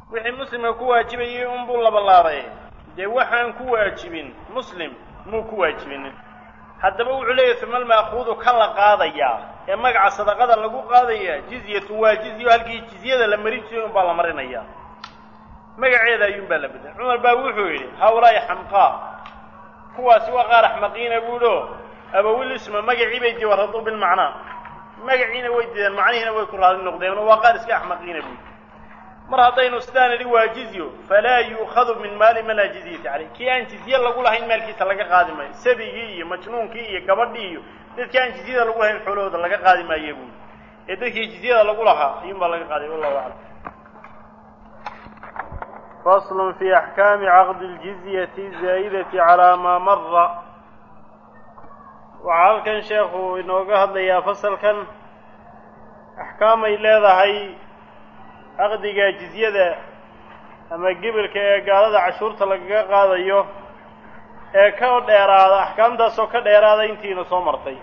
wixii muslimka ku waajibayay unbuu labalaabay dee waxaan ku waajibin muslim muu ku waajibinin haddaba wuxuu leeyahy uma alma'kuudu ka la qaadayaa ee magaca sadaqada lagu qaadaya jizyatun waa jizyo halkii jizyada la marin jiray unbaa la marinaya magaceeda ayuunbaa la bedelay cumar baa wuxuu yidhi hawlaa'i xamqaa kuwaasi waa qaar axmaqiina buulo abawil isma magacii bay jawaraduu bilmacnaa magaciina way diideen macnihiina way ku raali noqdeen waa qaar iska axmaqiina buuli mar haddaynu sidaan idhi waa jizyo falaa yu'khadu min maali man laa jizyata caleyh kii aan jizye lagu lahayn maalkiisa laga qaadi maayo sabigii iyo majnuunkii iyo gabadhii iyo dadkii aan jizyada lagu lahayn xoolahooda laga qaadi maayo buuli ee dadkii jizyada lagu lahaa ayuun baa laga qaaday wallahu aclam fasl fi axkaami caqdi ljizyati zaa'idati calaa maa mara waxaa halkan sheekhu inooga hadlayaa fasalkan axkaamay leedahay caqdiga jizyada ama gebilka ee gaalada cashuurta lagaga qaadayo ee ka dheeraada axkaamtaasoo ka dheeraada intiina soo martay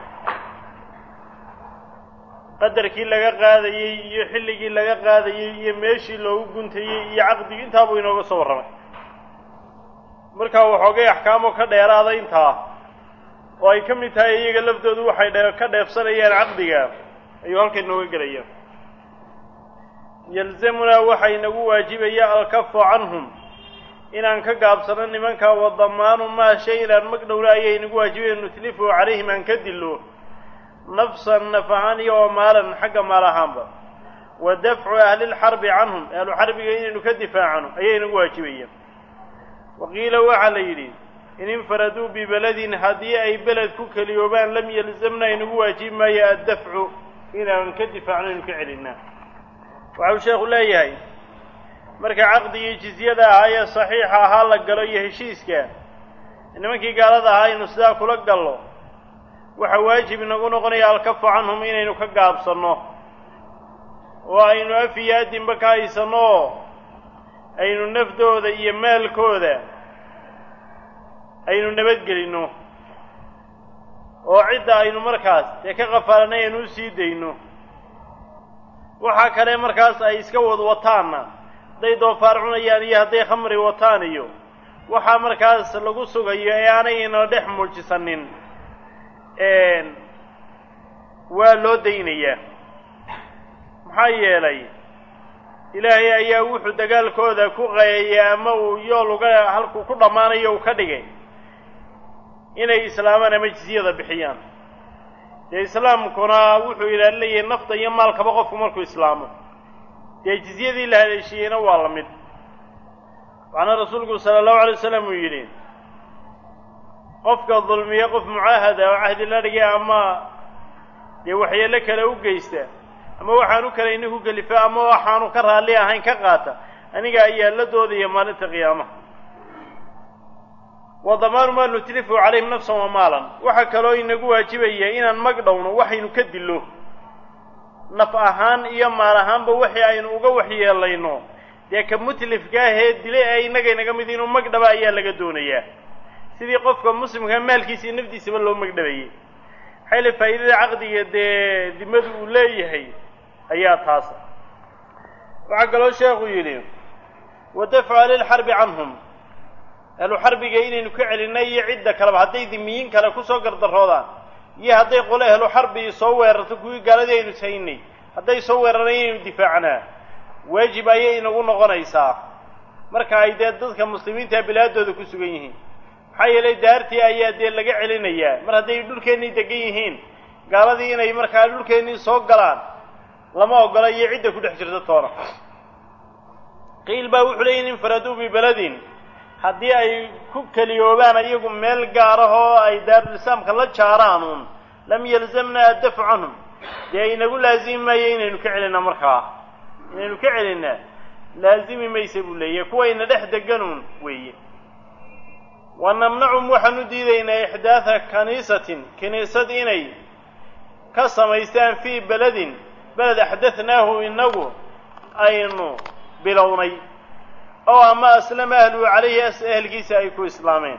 qadarkii laga qaadayey iyo xilligii laga qaadayey iyo meeshii loogu guntayey iyo caqdigii intaabuu inooga soo warramay markaa waxoogay axkaamo ka dheeraada intaa oo ay ka mid tahay iyaga laftoodu waxay dhe ka dheefsanayaan caqdiga ayuu halka inooga gelaya yalzamunaa waxaa inagu waajibaya alkafu canhum inaan ka gaabsano nimanka wadamaanu maa shay inaan magdhowla ayay inagu waajibaya nutlifu calayhim aan ka dilo nafsan naf ahaan iyo oo maalan xagga maal ahaanba wa dafcu ahlilxarbi canhum ahlu xarbiga inaynu ka difaacano ayay inagu waajibaya wa qiila waxaa la yidhi in infaraduu bibeladin haddii ay beled ku keliyoobaan lam yalzamna inagu waajibi maayo addafcu inaan ka difaacno inu ka celinaa waxau sheekhu leeyahay marka caqdigii jizyada ahaa ee saxiixa ahaa la galo iyo heshiiska nimankii gaalada ahaa aynu sidaa kula gallo waxaa waajib inagu noqonaya alkafu canhum inaynu ka gaabsanno oo aynu af iyo addinba ka haysanno oo aynu nafdooda iyo maalkooda aynu nabadgelinno oo cidda aynu markaas dee ka qafaalanay aynu u sii dayno waxaa kale markaas ay iska wad wataanna hadday doofaar cunayaan iyo hadday khamri wataan iyo waxaa markaas lagu sugayo ee aanay ina dhex muujisanin waa loo daynayaa maxaa yeelay ilaahay ayaa wuxuu dagaalkooda ku qayeeyay ama uu yool uga halkuu ku dhammaanayo uu ka dhigay inay islaamaan ama jizyada bixiyaan dee islaamkuna wuxuu ilaalinayay nafta iyo maalkaba qofku markuu islaamo dee jizyadii la haleeshiiyeyna waa la mid waxaana rasuulku sala allahu alay wasalam uu yidhi qofka dulmiya qof mucaahada oo cahdi la dhigay ama dee waxyeelo kale u geysta ama waxaanu kalayni ku gelifa ama waxaanu ka raalli ahayn ka qaata aniga ayaa la doodaya maalinta qiyaamaha wa damaanu maa nutlifu calayhim nafsan wa maalan waxaa kaloo inagu waajibaya inaan magdhowno waxaynu ka dillo naf ahaan iyo maal ahaanba wixii aynu uga waxyeelayno dee ka mutlifka ahee dile ee innaga inaga mid inuu magdhaba ayaa laga doonayaa sidii qofka muslimka maalkiisa iyo nafdiisaba loo magdhabayay maxayla faa'iidada caqdiga dee dimadu uu leeyahay ayaa taasa waxaa kaloo sheekhu yidhi wa dafcu ahlilxarbi canhum ahlu xarbiga inaynu ka celinay iyo cidda kaleba hadday dimiyiin kale kusoo gardaroodaan iyo hadday qole ahlu xarbi soo weerarto kuwii gaaladii aynu saynay hadday soo weerarnay inaynu difaacnaa waajib ayay inagu noqonaysaa marka ay dee dadka muslimiinta bilaadooda ku sugan yihiin maxaa yeelay daartii ayaa dee laga celinayaa mar hadday dhulkeennii degan yihiin gaaladii inay markaa dhulkeennii soo galaan lama ogola iyo cidda ku dhex jirta toona qiil baa wuxuu leeyahy infaraduu bibeladin haddii ay ku keliyoobaan iyagu meel gaarahoo ay daarulislaamka la jaaraanuun lam yalzamna addafcu canhum dee inagu laazimi maayo inaynu ka celinaa markaa inaynu ka celinaa laazimi maysa buu leeyahy kuwayna dhex deganuun weeye wa namnacum waxaan u diidaynaa ixdaatha kaniisatin kiniisad inay ka samaystaan fii beledin beled axdathnaahu inagu aynu bilownay oo ama aslama ahluhu calayhi ahelkiisa ay ku islaameen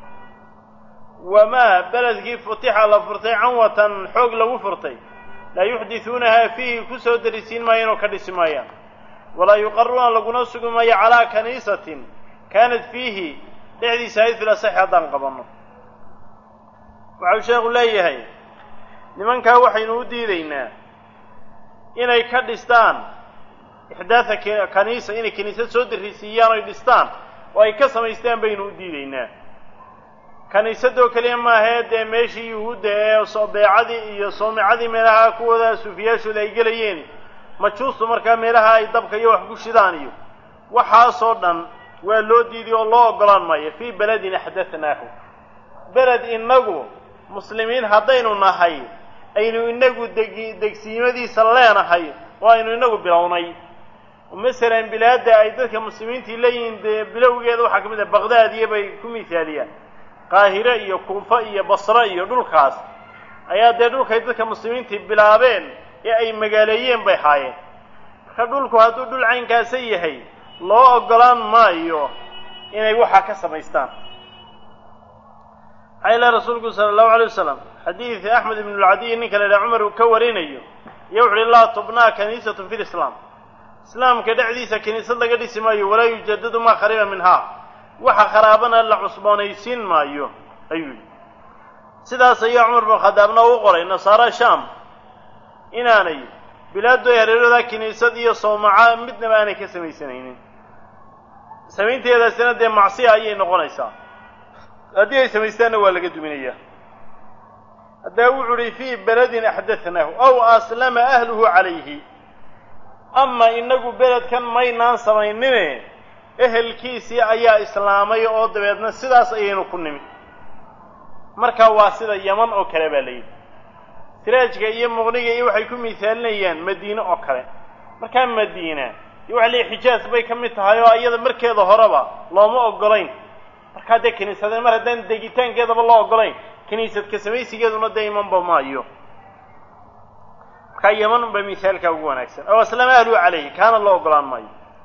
wamaa beledkii futixa la furtay canwatan xoog lagu furtay laa yuxdithuunahaa fiihi ku soo darisiin maayaan oo ka dhisi maayaan walaa yuqaruuna laguna sugi maayo calaa kaniisatin kaanat fiihi dhexdiisa ahayd fil asaxi haddaan qabanno waxau sheekhu leeyahay nimankaa waxaynu u diidaynaa inay ka dhistaan ixdaatha kaniisa inay kiniisad soo darisiiyaan oy dhistaan oo ay ka samaystaan baynu u diidaynaa kaniisadoo keliya maahee dee meeshii yuhuudda ee beecadii iyo soomicadii meelaha kuwooda suufiyaashooda ay gelayeen majuustu markaa meelaha ay dabka iyo wax ku shidaan iyo waxaasoo dhan waa loo diiday oo loo oggolaan maayo fii beledin axdathnaahu beled innagu muslimiin haddaynu nahay aynu inagu degi degsiimadiisa leenahay oo aynu inagu bilownay masalan bilaadda ay dadka muslimiintii leeyihiin dee bilowgeeda waxaa ka mid ah baqdaadiya bay ku mithaaliyaan qaahire iyo kuufa iyo basre iyo dhulkaas ayaa dee dhulkay dadka muslimiintii bilaabeen ee ay magaaleeyeen bay haayeen marka dhulku hadduu dhul caynkaasa yahay loo oggolaan maayo inay waxaa ka samaystaan maxaa ilaha rasuulku sala allahu alay wasalam xadiid axmed ibn lcadiy ninka la yidhaha cumar uu ka warinayo iyo wuxu uhi laa tubnaa kaniisatun fi lislaam islaamka dhexdiisa kiniisad laga dhisi maayo walaa yujadadu maa khariba minhaa waxa kharaabana la cusboonaysiin maayo ayuu yidhi sidaas ayaa cumar bin khadaabna u qoray nasaara sham inaanay bilaadu ay hareerooda kiniisad iyo sawmaca midnaba aanay ka samaysanaynin samaynteedaasina dee macsiya ayay noqonaysaa haddii ay samaystaanna waa laga duminayaa haddaba wuxu uhi fii beledin axdathnaahu aw aslama ahluhu calayhi ama inagu beledkan maynaan samaynine ehelkiisii ayaa islaamay oo dabeedna sidaas ayaynu ku nimi marka waa sida yaman oo kale baa layidhi siraajka iyo muqniga iyo waxay ku mithaalinayaan madiine oo kale markaa madiina iyo waxa leeyahy xijaas bay ka mid tahay oo iyada markeeda horeba looma oggolayn markaa dee kiniisadeen mar haddaan degitaankeedaba loo oggolayn kiniisadka samaysigeeduna dee imanba maayo markaa yaman unba mithaalka ugu wanaagsan aw aslama ahluhu calayhi kaana loo oggolaan maayo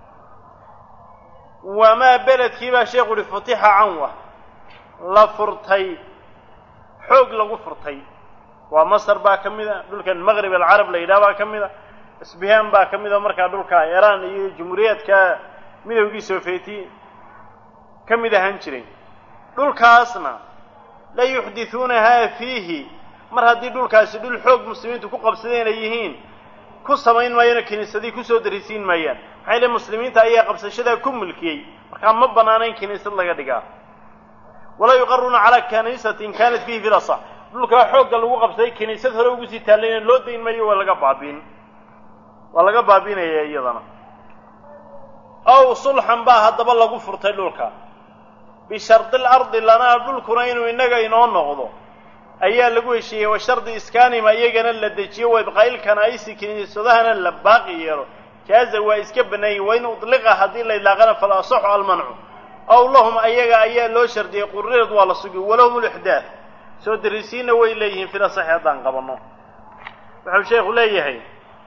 wamaa beledkii baa sheekhu uhi futixa canwa la furtay xoog lagu furtay waa masar baa ka mid a dhulkan maqrib alcarab la yidhaha baa ka mid a isbihaan baa ka mid a markaa dhulka iiraan iyo jumhuuriyaadka midowgii sovieti ka mid ahaan jiray dhulkaasna la yuxdithuunahaa fiihi mar haddii dhulkaasi dhul xoog muslimiintu ku qabsadeen ay yihiin ku samayn maayano kiniisadii kusoo darisiin maayaan maxaa yile muslimiinta ayaa qabsashadaa ku mulkiyey markaa ma bannaana in kiniisad laga dhigaa walaa yuqaruuna calaa kaniisatin kaanat fiihi filasa dhulkaa xoogga lagu qabsaday kiniisad hore ugu sii taallayna loo dayn maayo waa laga baabiin waa laga baabiinaya iyadana aw sulxan baa haddaba lagu furtay dhulka bishardi lardi lanaa dhulkuna inuu innaga inoo noqdo ayaa lagu heshiiyey wa shardi iskaanima iyagana la dejiyo wa ibqaa'il kanaa'isi kiniisadahana la baaqi yeelo jaaza waa iska bannaayey wa in udliqa haddii la idlaaqana fal asaxu almancu aw lahum ayaga ayaa loo shardiyey quriirad waa la sugi walahum lixdaad soo darisiinna way leeyihiin fil asaxi haddaan qabanno wuxuu sheekhu leeyahay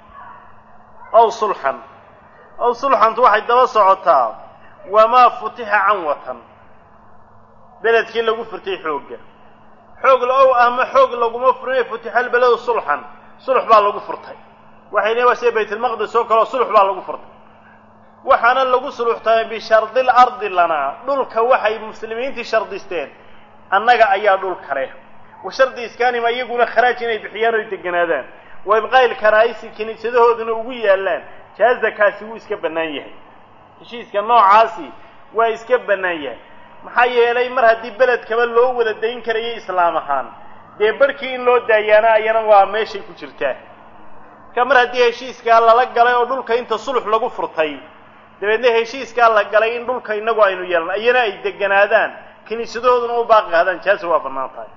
aw sulxan aw sulxantu waxay daba socotaa wamaa futixa canwatan beledkii lagu furtay xoogga xoog la-ow ama xoog laguma furinay futixa albeledu sulxan sulx baa lagu furtay waxay leeyiin waa sida baytulmaqdis oo kaleo sulx baa lagu furtay waxaana lagu suluxtamay bishardi lardi lanaa dhulka waxay muslimiintii shardisteen annaga ayaa dhul kale wa shardi iskaanima iyaguna kharaaj inay bixiyaan oy deganaadaan wa ibqaa'il kanaa'isi kiniisadahooduna ugu yaallaan jaazakaasi wuu iska bannaan yahay heshiiska noocaasi waa iska bannaan yahay maxaa yeelay mar haddii beledkaba loo wada dayn karayo islaam ahaan dee barhkii in loo daayaana ayana waa meeshay ku jirtaa marka mar haddii heshiiskaa lala galay oo dhulka inta sulux lagu furtay dabeedna heshiiskaa la galay in dhulka innagu aynu yeelan ayana ay deganaadaan kiniisadahooduna u baaqi qaadaan jaasa waa bannaan tahay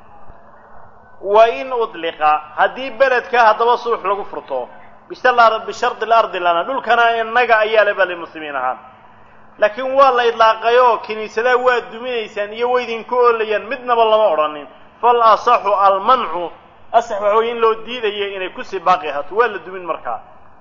wa in udliqa haddii beledka haddaba sulux lagu furto bishardi lardi lana dhulkana innaga ayaa le bali muslimiin ahaan laakiin waa la idlaaqayoo kiniisadaha waa duminaysaan iyo waydinku oolayaan midnaba lama odhanin fal asaxu almancu asax waxa weye in loo diidayo inay kusii baaqi ahaato waa la dumin markaa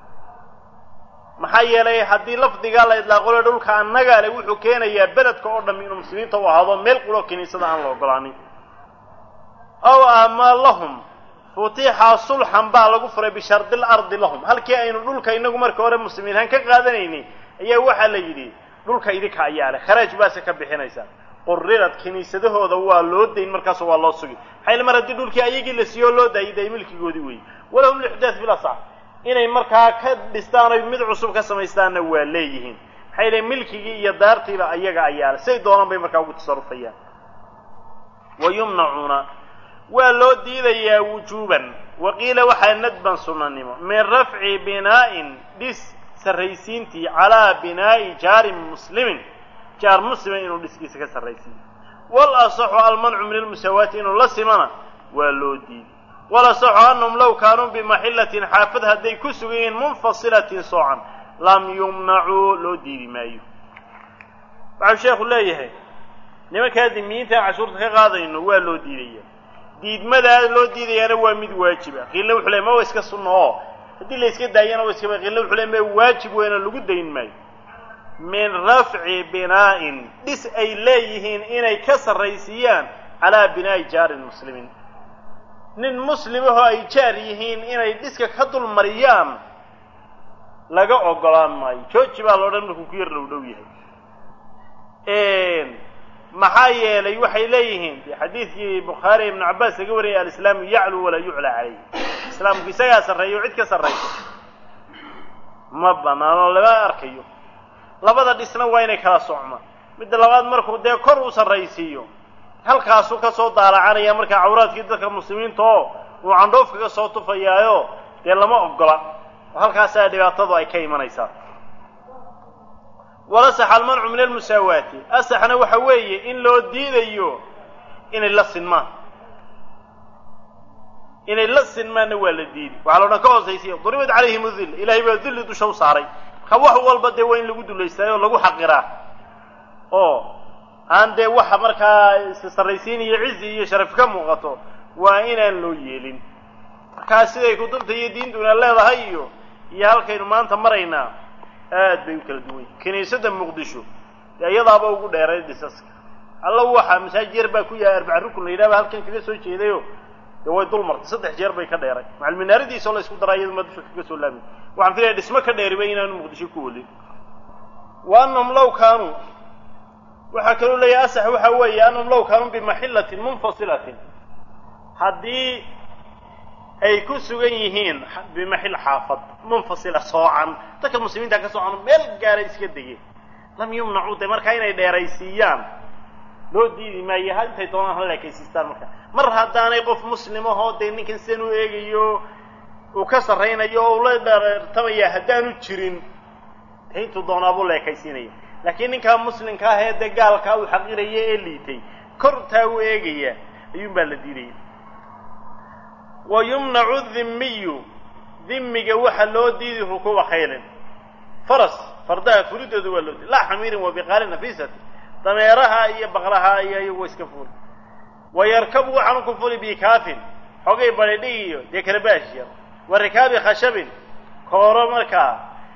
maxaa yeelay haddii lafdigaa la idlaaqo le dhulka annaga le wuxuu keenayaa beledka oo dham inuu muslimiinta u ahaado meel quloo kiniisada aan la ogolaanin aw ama lahum futixa sulxan baa lagu furay bishardi lardi lahum halkii aynu dhulka inagu marka hore muslimiinhaan ka qaadanaynay ayaa waxaa la yidhi dhulka idinka ayaa leh kharaaj baase ka bixinaysaa qurirad kiniisadahooda waa loo dayn markaas waa loo sugi maxaa mar haddii dhulkii ayagii la siiyo loo daayay day milkigoodii weeye walahum lixdaad bilasax inay markaa ka dhistaan oy mid cusub ka samaystaanna waa leeyihiin maxaa yidhahe milkigii iyo daartiiba ayaga ayaa leh say doonaan bay markaa ugu tasarufayaan wa yumnacuuna waa loo diidayaa wujuuban waqiila waxaa nadban sunnanimo min rafci binaa'in dhis sarraysiintii calaa binaa'i jaarin muslimin jaar muslima inuu dhiskiisa ka sarraysiiyo wal asaxu almancu min almusaawaati inuu la simana waa loo diiday wal asaxu annahum low kaanuu bimaxillatin xaafad hadday ku sugan yihiin munfasilatin soocan lam yumnacuu loo diidi maayo waxau sheekhu leeyahay nimankaa dimiyiinta aan cashuurta ka qaadayno waa loo diidaya diidmadaa loo diidayaana waa mid waajiba qiilla wuxuu ley ma wa iska sunna oo haddii la iska daayana wa iska qiilla wuxuu ley ma waajib weyna lagu dayn maayo min rafci binaa'in dhis ay leeyihiin inay ka sarraysiiyaan calaa binaa'i jaarin muslimiin nin muslimahoo ay jaar yihiin inay dhiska ka dul mariyaan laga ogolaan maayo jooji baa loodhan markuu ku yar dhow dhow yahay maxaa yeelay waxay leeyihiin de xadiidkii bukhaari ibnu cabbaas laga wariyay alislaamu yaclu walaa yuclaa calayh islaamku isagaa sarreeya o cid ka sarraysa ma banaano lama arkayo labada dhisna waa inay kala socmaan midda labaad markuu dee kor u sarraysiiyo halkaasuu ka soo daalacanaya markaa cawraadkii dadka muslimiinta oo uu candhoof kaga soo tufayaayo dee lama ogola oo halkaasaa dhibaatadu ay ka imanaysaa walasax almancu min almusaawaati asaxna waxa weeye in loo diidayo inay la sinmaan inay la sinmaanna waa la diidi waxaa lo dhan ka hoosaysiya duribat calayhim udil ilaahay baa dulli dusha u saaray marka wax walba dee waa in lagu dulaystaay oo lagu xaqiraa oo aan dee waxa markaa sarraysiin iyo cizi iyo sharaf ka muuqato waa inaan loo yeelin markaa siday kutubta iyo diintuna leedahay iyo iyo halkaynu maanta maraynaa aad bay u kala duwan yihin kiniisadda muqdisho dee iyadaaba ugu dheeray dhisaska alla waxa masaajid yar baa ku yahay arbaca rukun la yidhahba halkan kaga soo jeedayo dee way dul martay saddex jeer bay ka dheeray macalminaaradiisoo la isku daraa iyaduma dusha kaga soo laamay waxaan filaya dhismo ka dheeriba inaanu muqdisho ku olin wa annahum law kaanuu waxaa kaloo leeyahay asax waxa weeye annahum law kaanuu bimaxillatin munfasilatin haddii ay ku sugan yihiin bimaxil xaafad munfasila soocan dadka muslimiinta ka soocan meel gaara iska degeen lam yumnacuu de markaa inay dheeraysiiyaan loo diidi maayo ha intay doonaan hala ekaysiistaan marka mar haddaanay qof muslimahoo dee ninkan sidan u eegayo uu ka sarraynayo oo ula dheertamaya haddaanu jirin dee intuu doonaabuu la ekaysiinaya laakiin ninkaa muslimka ah ee dee gaalkaa uu xaqiraya ee liitay kortaa u eegaya ayuun baa la diidaya wa yumnacu dhimmiyu dhimmiga waxa loo diidi rukuuba khaylin faras fardaha fulidooda waa loo diiday laa xamiirin wa biqaalin nafisati dameeraha iyo baqlaha iyo iyagu iska fuli wa yarkabu waxaanu ku fuli bikaafin xogay badhidhig iyo dee karabaash yar wa rikaabi khashabin kooro markaa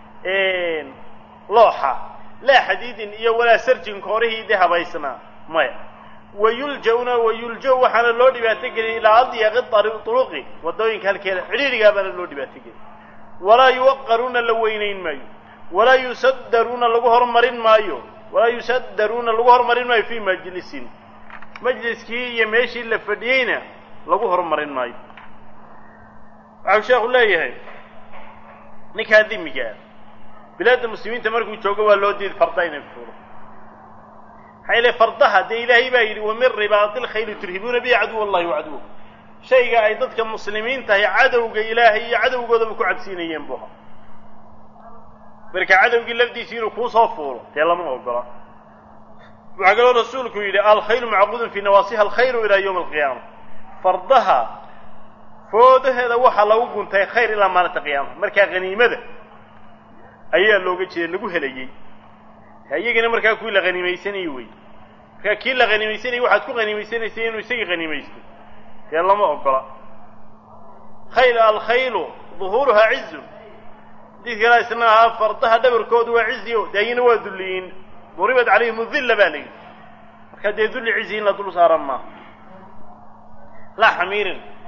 looxa laa xadiidin iyo walaa sarjin koorihii dee habaysnaa maya wayulja-una wayulja waxaana loo dhibaato gelin ilaa adyaqi turuqi waddooyinka halkeeda cidhiidhigaa baana loo dhibaato gelin walaa yuwaqaruuna la weynayn maayo walaa yusaddaruuna lagu hormarin maayo walaa yusaddaruuna lagu hormarin maayo fii majlisin majliskii iyo meeshii la fadhiyeyna lagu hormarin maayo waxau sheekhu leeyahay ninkaa dimigaa bilaadda muslimiinta markuu joogo waa loo diiday farda inay fuulo maxaa ile fardaha dee ilaahay baa yidhi wamin ribaati lkhayli turhibuuna bihi caduw allahi wa caduw shayga ay dadka muslimiintahay cadowga ilaahay iyo cadowgoodaba ku cabsiinayeen buha marka cadowgii lafdiisii inuu kuusoo fuulo dee lama ogola waxaa kaloo rasuulku yidhi alkhaylu macquudun fii nawaasiha alkhayru ilaa yawmi alqiyaama fardaha foodaheeda waxaa lagu guntay khayr ilaa maalinta qiyaama markaa haniimada ayaa looga jeeda lagu helayey iyagana markaa kuwii la haniimaysanayey wey markaa kii la haniimaysanayey waxaad ku haniimaysanaysay inuu isagii haniimaysto dee lama ogola khayl alkhaylu duhuuruhaa cizun xadiid kalaa isna ahaa fardaha dhabarkoodu waa ciziyo dee ayana waa dulliyiin duribat calayhim udilla baa layidhi markaa dee dulli cizi in la dul saaran maaha laa xamiirin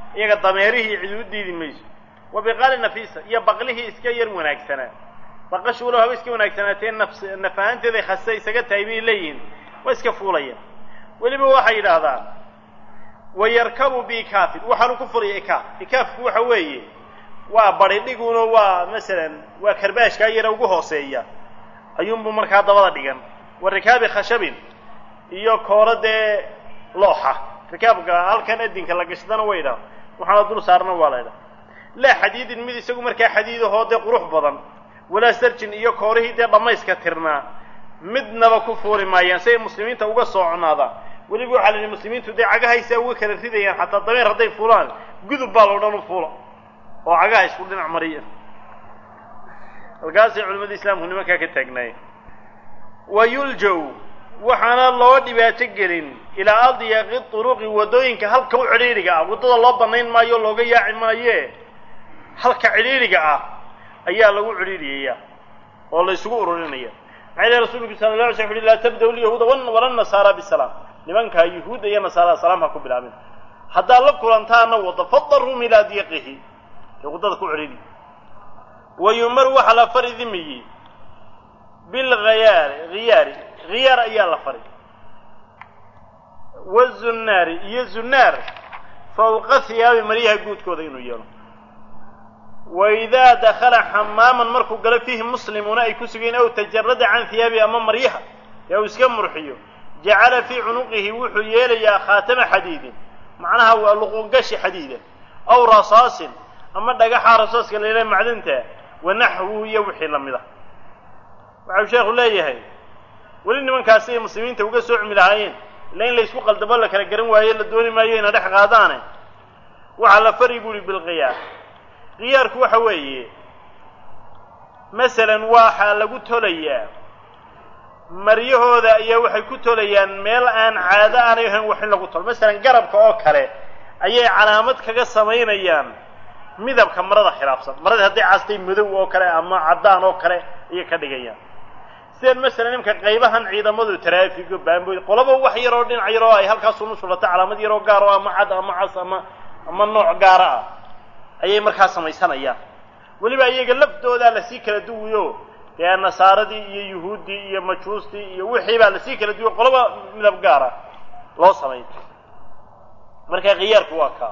iyaga dameerihii cid u diidi mayso wa biqaali nafiisa iyo baqlihii iska yar wanaagsanaa baqashu walow haba iska wanaagsanaatee nafs naf ahaanteeday khasa isaga tahay bay leeyihiin waa iska fuulayaan weliba waxay yidhaahdaan wayarkabu biikaafin waxaanu ku fulaya ikaaf ikaafku waxa weeye waa badhidhiguno waa masalan waa karbaashkaa yara ugu hooseeya ayuunbu markaa dabada dhigan wa rikaabi khashabin iyo kooro dee looxa rikaabka halkan adinka la gashdana way idhaha waxaana dul saarna waa la ydhaha laa xadiidin mid isagu markaa xadiidahoo dee qurux badan walaa sarjin iyo koorihii dee dhammayska tirnaa midnaba ku fuuli maayaan si ay muslimiinta uga sooconaadaan weliba waxaa la yidhi muslimiintu dee cagahaysaa uga kala ridayaan xataa dameer hadday fuulaan gudub baa loo dhan u fuula oo cagaha isku dhinac mariya halkaasay culimmada islaamku nimankaa ka taagnaayeen wa yuljaw waxaana loo dhibaato gelin ilaa adyaqi turuqi waddooyinka halka u cidhiidhiga ah waddada loo banayn maayo looga yaaci maaye halka cidhiidhiga ah ayaa lagu cidhiidhiyaya oo la isugu ururinaya maxaa ilahi rasulku sala la alay slam uhi laa tabda-u lyahuuda wala nasaara bisalaam nimankaa yuhuudda iyo nasaarada salaam ha ku bilaabin haddaad la kulantaana wadda fadarum ilaa diyaqihi ee waddada ku cidhiidhi wa yumaru waxaa la fari dimiyi bilghayaari khiyaari khiyaar ayaa la fari wazunnaari iyo zunnaar fawqa hiyaabi maryaha guudkooda inuu yeelo wa idaa dakhala xamaaman markuu galo fiihi muslimuuna ay ku sugeen aw tajarada can hiyaabi ama maryaha ee uu iska murxiyo jacala fii cunuqihi wuxuu yeelayaa khaatama xadiidin macnaha waa luqungashi xadiida aw rasaasin ama dhagaxa rasaaska la yidhaha macdinta wa naxwuhu iyo wixii la mid a waxau sheekhu leeyahay weli nimankaasi ay muslimiinta uga soo cumi lahaayeen ila in la isku qaldabo la kala garan waayo la dooni maayo ina dhex qaadaane waxaa la fari buuhi bilqiyaar khiyaarku waxa weeye masalan waxaa lagu tolayaa maryahooda ayaa waxay ku tolayaan meel aan caado aanay ahayn wax in lagu tolo masalan garabka oo kale ayay calaamad kaga samaynayaan midabka marada khilaafsan marada hadday castay madow oo kale ama caddaan oo kale ayay ka dhigayaan sidan masalan imka qaybahan ciidamadu taraafigo baamboy qolaba wax yaroo dhinac yaroo ay halkaas unu sulato calaamad yaroo gaar oo ama cad ama cas ama ama nooc gaara ah ayay markaa samaysanayaan weliba iyaga laftoodaa lasii kala duwiyo dee nasaaradii iyo yuhuuddii iyo majuustii iyo wixii baa lasii kala duwiyo qolaba midab gaara loo samay marka khiyaarku waa kaa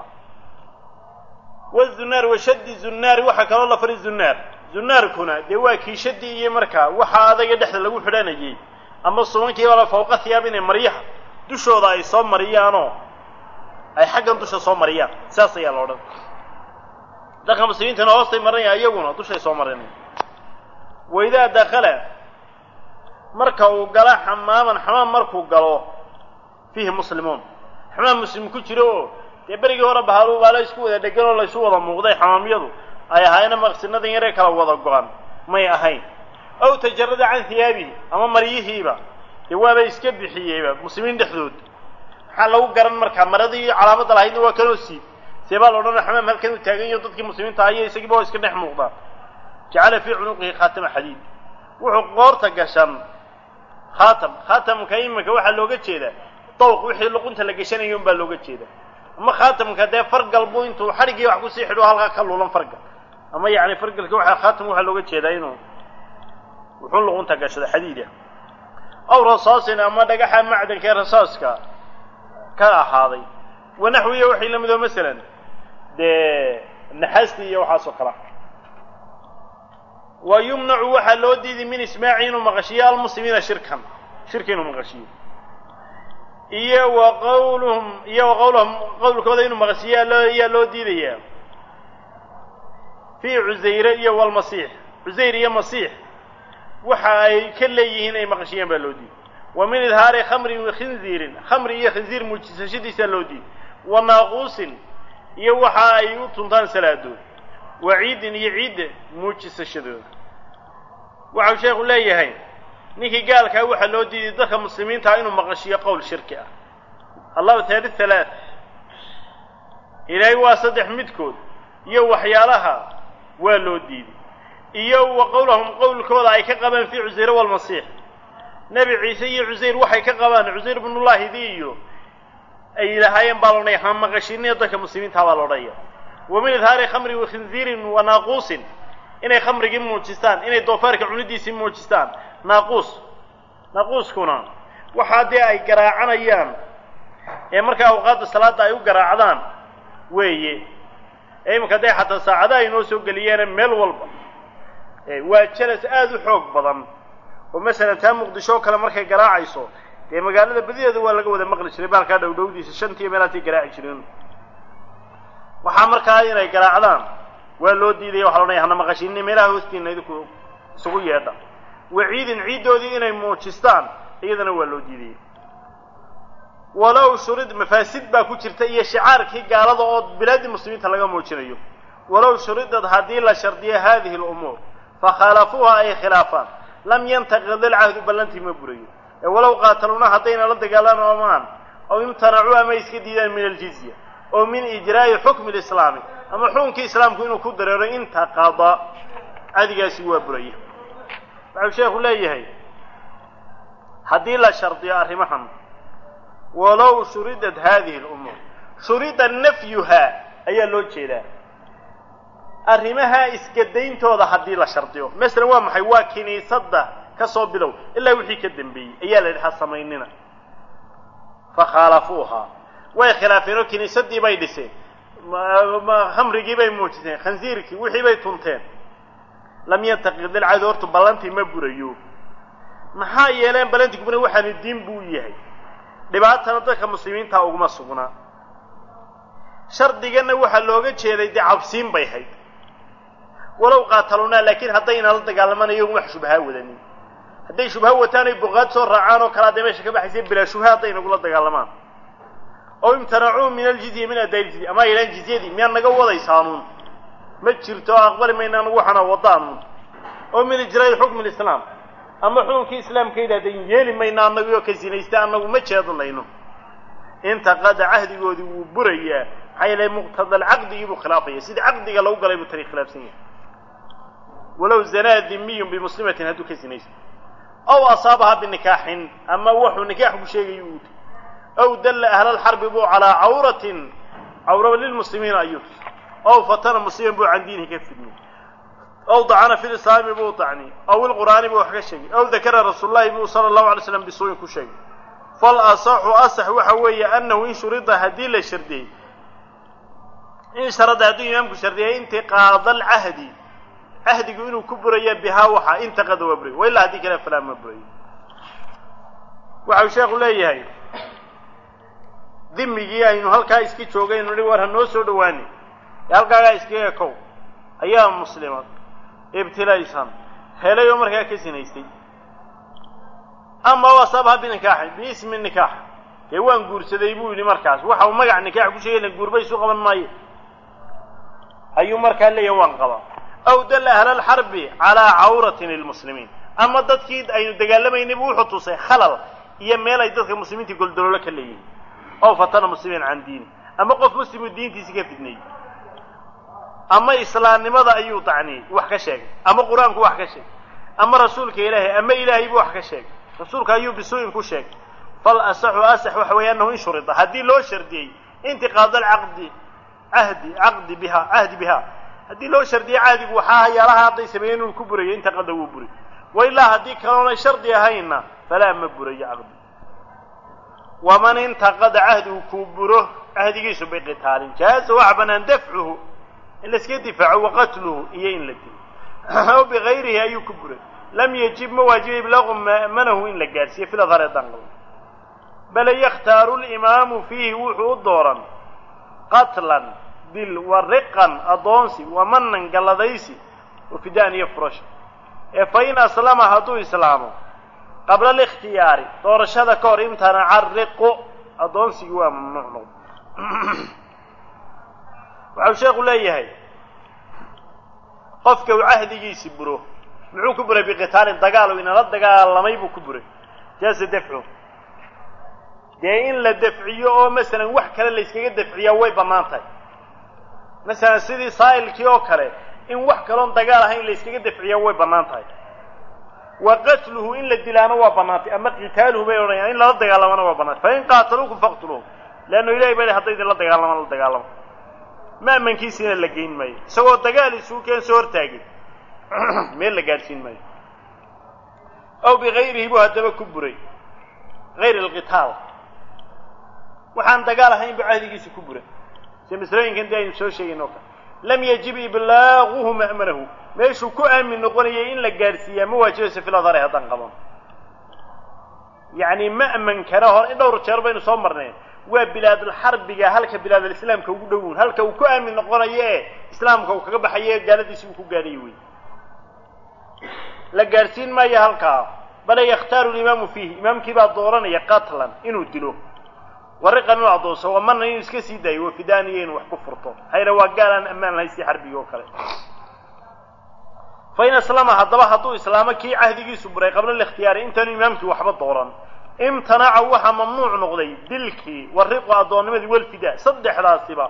wazunaar washaddi zunnaari waxaa kaloo la fari zunnaar zunnaarkuna dee waa kiishadii iyo markaa waxa adaga dhexda lagu xidhanayay ama subankiibala fawqa hiyaab inay maryaha dushooda ay soo mariyaanoo ay xaggan dusha soo mariyaan saas ayaa la odhan dadka muslimiintana hoostay maranaya iyaguna dushay soo marinaya wa idaa dakala marka uu gala xamaaman xamaam markuu galo fiihi muslimuun xamaam muslim ku jiro oo dee berigii hore bahaalu baala isku wada dhegan oo laysu wada muuqday xamaamyadu ay ahaayeen maqsinadan yaree kala wada go-an may ahayn aw tajarada can hiyaabihi ama maryihiiba dee waaba iska bixiyeyba muslimiin dhexdood maxaa lagu garan markaa maradii calaamadda lahaydna waa kanoo siib see baa la odhanaya xamaam halkan uu taagan yaho dadkii muslimiinta ayo isagiiba oo iska dhex muuqdaan jacala fii cunuqihi khaatama xadiid wuxuu qoorta gashan khaatam khaatamka iminka waxaa looga jeedaa dawq wixii luqunta la gashanayo unbaa looga jeeda ama khaatamka dee fargal buu intuu xadhiggii wax kusii xidho halkaa ka luulan fargal ama yacni fargalka waxa khaatam waxaa looga jeedaa inuu wuxuu luqunta gashado xadiida aw rasaasin ama dhagaxa macdanka ee rasaaska ka ahaaday wanaxwiya waxay la midoo masalan dee naxaastii iyo waxaas oo kala wa yumnacu waxaa loo diiday min ismaaci inuu maqashiyo almuslimiina shirkan shirka inuu maqashiyo iyo wa qawluhum iyo wa qawluhum qowlkooda inuu maqashiyo loo ayaa loo diidayaa fii cusayre iyo walmasiix cusayr iyo masiix waxa ay ka leeyihiin ay maqashiyaan baa loo diiday wa min idhaari khamrin khinziirin khamri iyo khinziir muujisashadiisaa loo diiday wa naaquusin iyo waxa ay u tuntaan salaadood wa ciidin iyo ciidda muujisashadooda waxau sheekhu leeyahay ninkii gaalkaa waxaa loo diiday dadka muslimiintaha inuu maqashiyo qowl shirki ah allahu taali halaat ilaahay waa saddex midkood iyo waxyaalaha waa loo diiday iyo wa qowlahum qowlkooda ay ka qabaan fii cusayre walmasiix nebi ciise iyo cusayr waxay ka qabaan cusayr ibnullaahidii iyo ay yidhaahayeen baa loodhanaya ha maqashiniyo dadka muslimiinta baa loodhanaya wa min idhaari khamri wa khinziirin wa naaquusin inay khamrigii muujistaan inay doofaarka cunidiisii muujistaan naaquus naaquuskuna waxaa dee ay garaacanayaan ee markaa awqaadda salaadda ay u garaacdaan weeye ee iminka dee xataa saacadaha ay noo soo geliyeene meel walba waa jalas aada u xoog badan oo masalan taa muqdisho oo kale markay garaacayso dee magaalada badideeda waa laga wada maqli jiray baalkaa dhowdhowdiisa shantiiyo meelaatay garaaci jireen waxaa markaa inay garaacdaan waa loo diidaya waxa loodhanaya hana maqashini meelaha hoostiina idinku isugu yeedha waciidin ciiddoodii inay muujistaan iyadana waa loo diidaya walow shurid mafaasid baa ku jirta iyo shicaarkii gaalada oo bilaadii muslimiinta laga muujinayo walow shuridad haddii la shardiyo hadihi lumuur fakhaalafuuha ay khilaafaan lam yantaqid ilcahdu ballantii ma burayo ee walow qaataluuna haddayna la dagaalamaan aw imtanacuu ama iska diidaan min aljizya oo min ijraa'i xukmi lislaami ama xukunkii islaamku inuu ku dareero intaqada cadigaasi waa buraya waxau sheekhu leeyahay haddii la shardiyo arrimahan walow shuridat hadihi lumuur shurida nafyuhaa ayaa loo jeedaa arrimaha iskadayntooda haddii la shardiyo masalan waa maxay waa kiniisadda ka soo bilow ilaa wixii ka dambeeyey ayaa la yidhi ha samaynina fakhaalafuuhaa way khilaafeen oo kiniisaddii bay dhiseen khamrigii bay muujiseen khansiirkii wixii bay tunteen lam yantaqid ilcado hortu ballantii ma burayo maxaa yeeleen ballantii kubuna waxaanu diin buu yahay dhibaatana dadka muslimiinta uguma sugnaa shardiganna waxaa looga jeeday dee cabsiin bay hayd walow qaatalunaa laakiin haddayna la dagaalamanayo wax shubhaa wadanin hadday shubha wataan ay boqaad soo raacaan oo kale hadday meesha ka baxaysa bilaa shubha hadday nagula dagaalamaan oo imtanacuu min aljizya min addaa ljizya ama yidhahan jizyadii miyaad naga wadaysaanuun ma jirto oo aqbali mayna anagu waxaana wadaanuun oo min ijraa'i xukmi lislaam ama xukunkii islaamka yidhahdayn yeeli mayna annagu oo ka sinaysta annagu ma jeedlayno intaqada cahdigoodii wuu burayaa maxaa yeelay muqtada alcaqdigii buu khilaafaya sidii caqdiga lagu galay buu tani khilaafsan yahay walow zanaa dimiyun bimuslimatin hadduu ka sinaysto aw asaabaha binikaaxin ama wuxuu nikaax ku sheegayo uu aw dalla ahla alxarbi buu calaa cawratin cawra lilmuslimiina ayuu aw fatana musliman buu can diinihi ka fidnay aw dacana fi lislaami buu dacni aw ilqur'aani buu wax ka sheegay aw dakara rasuulullahi buu sala allahu alay slam bisuuyin ku sheegay fal asaxu asax waxa weeye annahu in shurida haddii la shardiyey in sharada hadduu imaamku shardiyay intiqaada alcahdi cahdigu inuu ku buraya bihaa waxa intaqada waa burayo wa ilaa haddii kale falaa ma burayo waxau sheekhu leeyahay dimigii aynu halkaa iska joogaynu nihi war ha noo soo dhawaani ee halkaagaa iskaga kow ayaa muslimad ibtilaysan helay oo markaa ka sinaystay ama wasabha binikaaxin biismi nikaax dee waan guursaday buu yidhi markaas waxa uu magac nikaax ku sheegay la guurba isu qaban maayo ayuu markaa leeyahay waan qabaa aw dalla ahla alxarbi calaa cawratin lilmuslimiin ama dadkii aynu dagaalamaynay buu wuxuu tusay khalal iyo meel ay dadka muslimiinta goldoloolo ka leeyihin ow fatana muslimiin can diini ama qof muslimu diintiisi ka fidnayey ama islaamnimada ayuu dacniyey wax ka sheegay ama qur-aanku wax ka sheegay ama rasuulka ilaahay ama ilaahay buu wax ka sheegay rasuulka ayuu bisuu'in ku sheegay fal asaxu asax waxa weeye annahu in shurida haddii loo shardiyey intiqaad alcaqdi cahdi caqdi biha cahdi biha haddii loo shardiyey cahdigu waxaa hayaalaha hadday sameeyeen inuu ku burayo intaqada wuu buray wa ilaa haddii kaloonay shardi ahayna falaa ma burayo caqdi waman intaqada cahdigu kuu buro cahdigiisu biqitaalin jaaza waxa banaan dafcuhu in la iska difaaco waqatluhu iyo in la dilo aw bigayrihi ayuu ku buray lam yajib ma waajibay iblaqu ma'manahu in la gaadhsiiyo fil adhar ee danqaba bale yakhtaaru limaamu fiihi wuxuu u dooran qatlan dil wa riqan addoonsi wa manan galladaysi wa fidaan iyo furasha ee fa in aslama hadduu islaamo qabla alikhtiyaari doorashada ka hor imtanaca riqu addoonsigii waa mamnuuc noqdo waxau sheekhu leeyahay qofka uu cahdigiisi buro muxuu ku buray biqitaalin dagaal u inala dagaalamay buu ku buray jaaza dafcu dee in la dafciyo oo masalan wax kale layskaga dafciyaa way bannaan tahay masalan sidii saa'ilkii oo kale in wax kaloon dagaal ahayn layskaga dafciyaa way bannaan tahay wa qatluhu in la dilaana waa bannaantay ama qitaaluhu bay odhanayaan in lala dagaalamana waa bannaantay fa in qaataluukum faqtuluuhum leannu ilahay baa hadday idinla dagaalamaan la dagaalamo ma'mankiisiina la geyn maayo isagoo dagaal isuu keen soo hortaagin meel la gaadhsiin maayo aw bigayrihi buu haddaba ku buray gayr alqitaal waxaan dagaal ahayn buu cahdigiisa ku buray sida masalooyinkan dee aynu soo sheegayn oo kale lam yajib iblaaguhu ma'manahu meeshuu ku aamin noqonayay in la gaadhsiiyaa ma waajibayso filadare haddaan qaban yacni ma'mankana hore in dhowr jeer baynu soo marnay waa bilaadulxarbiga halka bilaadalislaamka ugu dhowown halka uu ku aamin noqonayo ee islaamka uu kaga baxayo ee gaaladiisi uu ku gaadhayo wey la gaadhsiin maayo halkaa bale yakhtaaru limaamu fiihi imaamkii baa dooranaya qatlan inuu dilo wariqan inuu addoonso wamarna inuu iska sii daayo wafidaaniya inuu wax ku furto hayre waa gaal aan ammaan lahayn si xarbiga oo kale fa in aslama haddaba hadduu islaamo kii cahdigiisu buray qabla alikhtiyaari intaanu imaamkii waxba dooran imtanaca waxaa mamnuuc noqday dilkii wariqu addoonnimadii walfidaa saddexdaasiba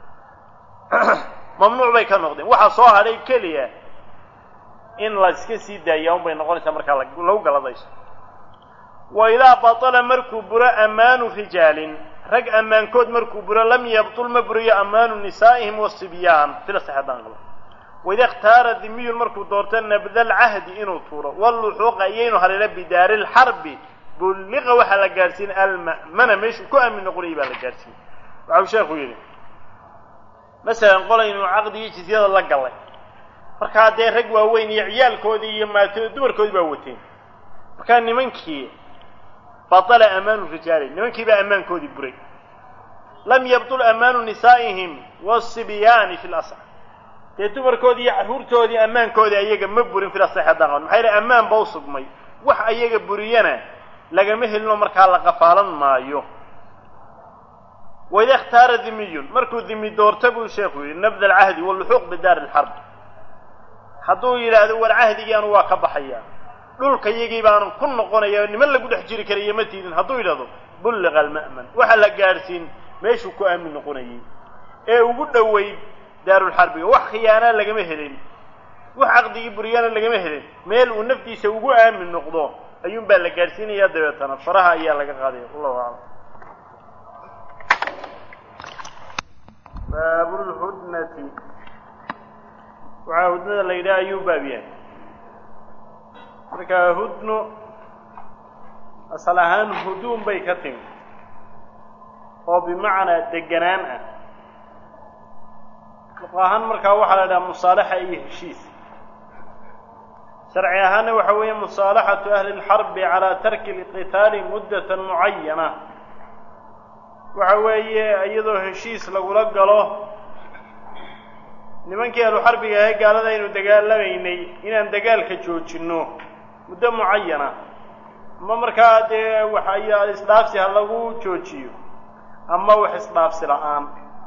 mamnuuc bay ka noqdeen waxaa soo hadhay keliya in la iska sii daaya un bay noqonaysaa markaa lagu galadayso wa idaa batala markuu buro ammaanu rijaalin rag ammaankood markuu buro lam yabtul ma buriyo ammaanu nisaa'ihim wasibyaan sida saxeedaan qaba waida ikhtaara dimiyun markuu doorto nabda alcahdi inuu tuuro walluxuuqa iyo inuu haleelo bidaari lxarbi bulliqa waxaa la gaadhsiin alma'mana meeshuu ku aamin noqonayay baa la gaadhsiin waxau sheekhu yidhi masalan qolaynu caqdigii jizyada la gallay markaa dee rag waaweyn iyo ciyaalkoodii iyo maatooda dumarkoodii baa wateen markaa nimankii batala amaanu rijaali nimankii baa ammaankoodii buray lam yabtul amaanu nisaa'ihim wasibyaani fi lasx dee dumarkoodii iyo carruurtoodii ammaankoodii ayaga ma burin fil asax haddaan qaban maxaa yidhi ammaan ba u sugmay wax ayaga buriyana lagama helino markaa la qafaalan maayo waida ikhtaara dimiyun markuu dimi doorta buu sheekhu yidhi nabda alcahdi walluxuuq bidaari alxarb hadduu yidhaahdo war cahdigii anu waa ka baxaya dhulka yagii baanan ku noqonaya niman lagu dhex jiri karayo ma tiidin hadduu yidhahdo bulliqa alma'man waxaa la gaadhsiin meeshuu ku aamin noqonayay ee ugu dhoweyd daarulxarbiga wax khiyaanaa lagama helin wax caqdigii buriyana lagama helin meel uu naftiisa ugu aamin noqdo ayuun baa la gaadhsiinayaa dabeetana faraha ayaa laga qaadaya wallahu aclam baabulhudnati waxaa hudnada la yidhaha ayuu baab yahay marka hudno asal ahaan huduun bay ka timi oo bimacnaa deganaan ah luq ahaan markaa waxaa la idhaha musaalaxa iyo heshiis sharci ahaanna waxa weeye musaalaxatu ahli lxarbi calaa tarki lqitaali muddatan mucayana waxa weeye iyadoo heshiis lagula galo nimankii ahluxarbiga ahee gaalada aynu dagaalamaynay inaan dagaalka joojinno muddo mucayana ama markaa dee waxa isdhaafsi ha lagu joojiyo ama wax isdhaafsi la-aan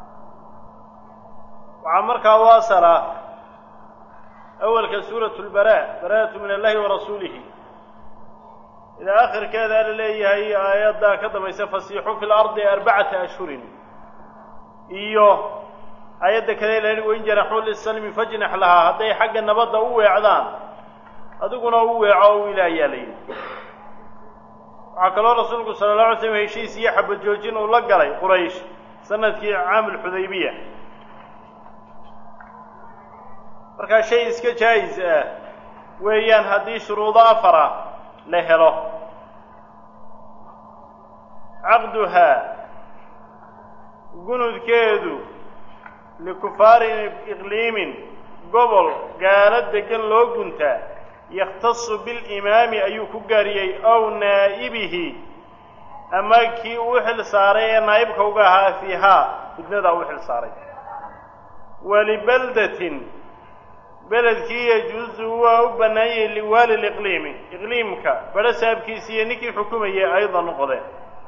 waxaa markaa u asala awalka suuratu lbaraa baraatu min allahi wa rasuulihi ilaa akhirkeeda la leeyahay aayaddaa ka dambaysa fasiixuu fi lardi arbacata ashhurin iyo aayadda kale la yihi wain janaxuu lisalmi fajnax lahaa hadday xagga nabadda u weecdaan adiguna u weeco o wiila ayaa la yidhi waxaa kaloo rasuulku sala alla alay slam heshiis iyo xabad joojin uu la galay quraysh sanadkii caamul xudaybiya markaa shay iska jaayis ah weeyaan haddii shuruudo afara la helo caqduhaa gunudkeedu likufaari iqliimin gobol gaalo degan loo guntaa yakhtasu bilimaami ayuu ku gaariyey ow naa'ibihi ama kii uu xil saaray ee naa'ibka uga ahaa fiihaa hudnadaa u xil saaray walibaldatin beledkii yajuusu waa u bannaanyay liwaali liqliimi iqliimka badho saabkiisi iyo ninkii xukumayay ayda noqdeen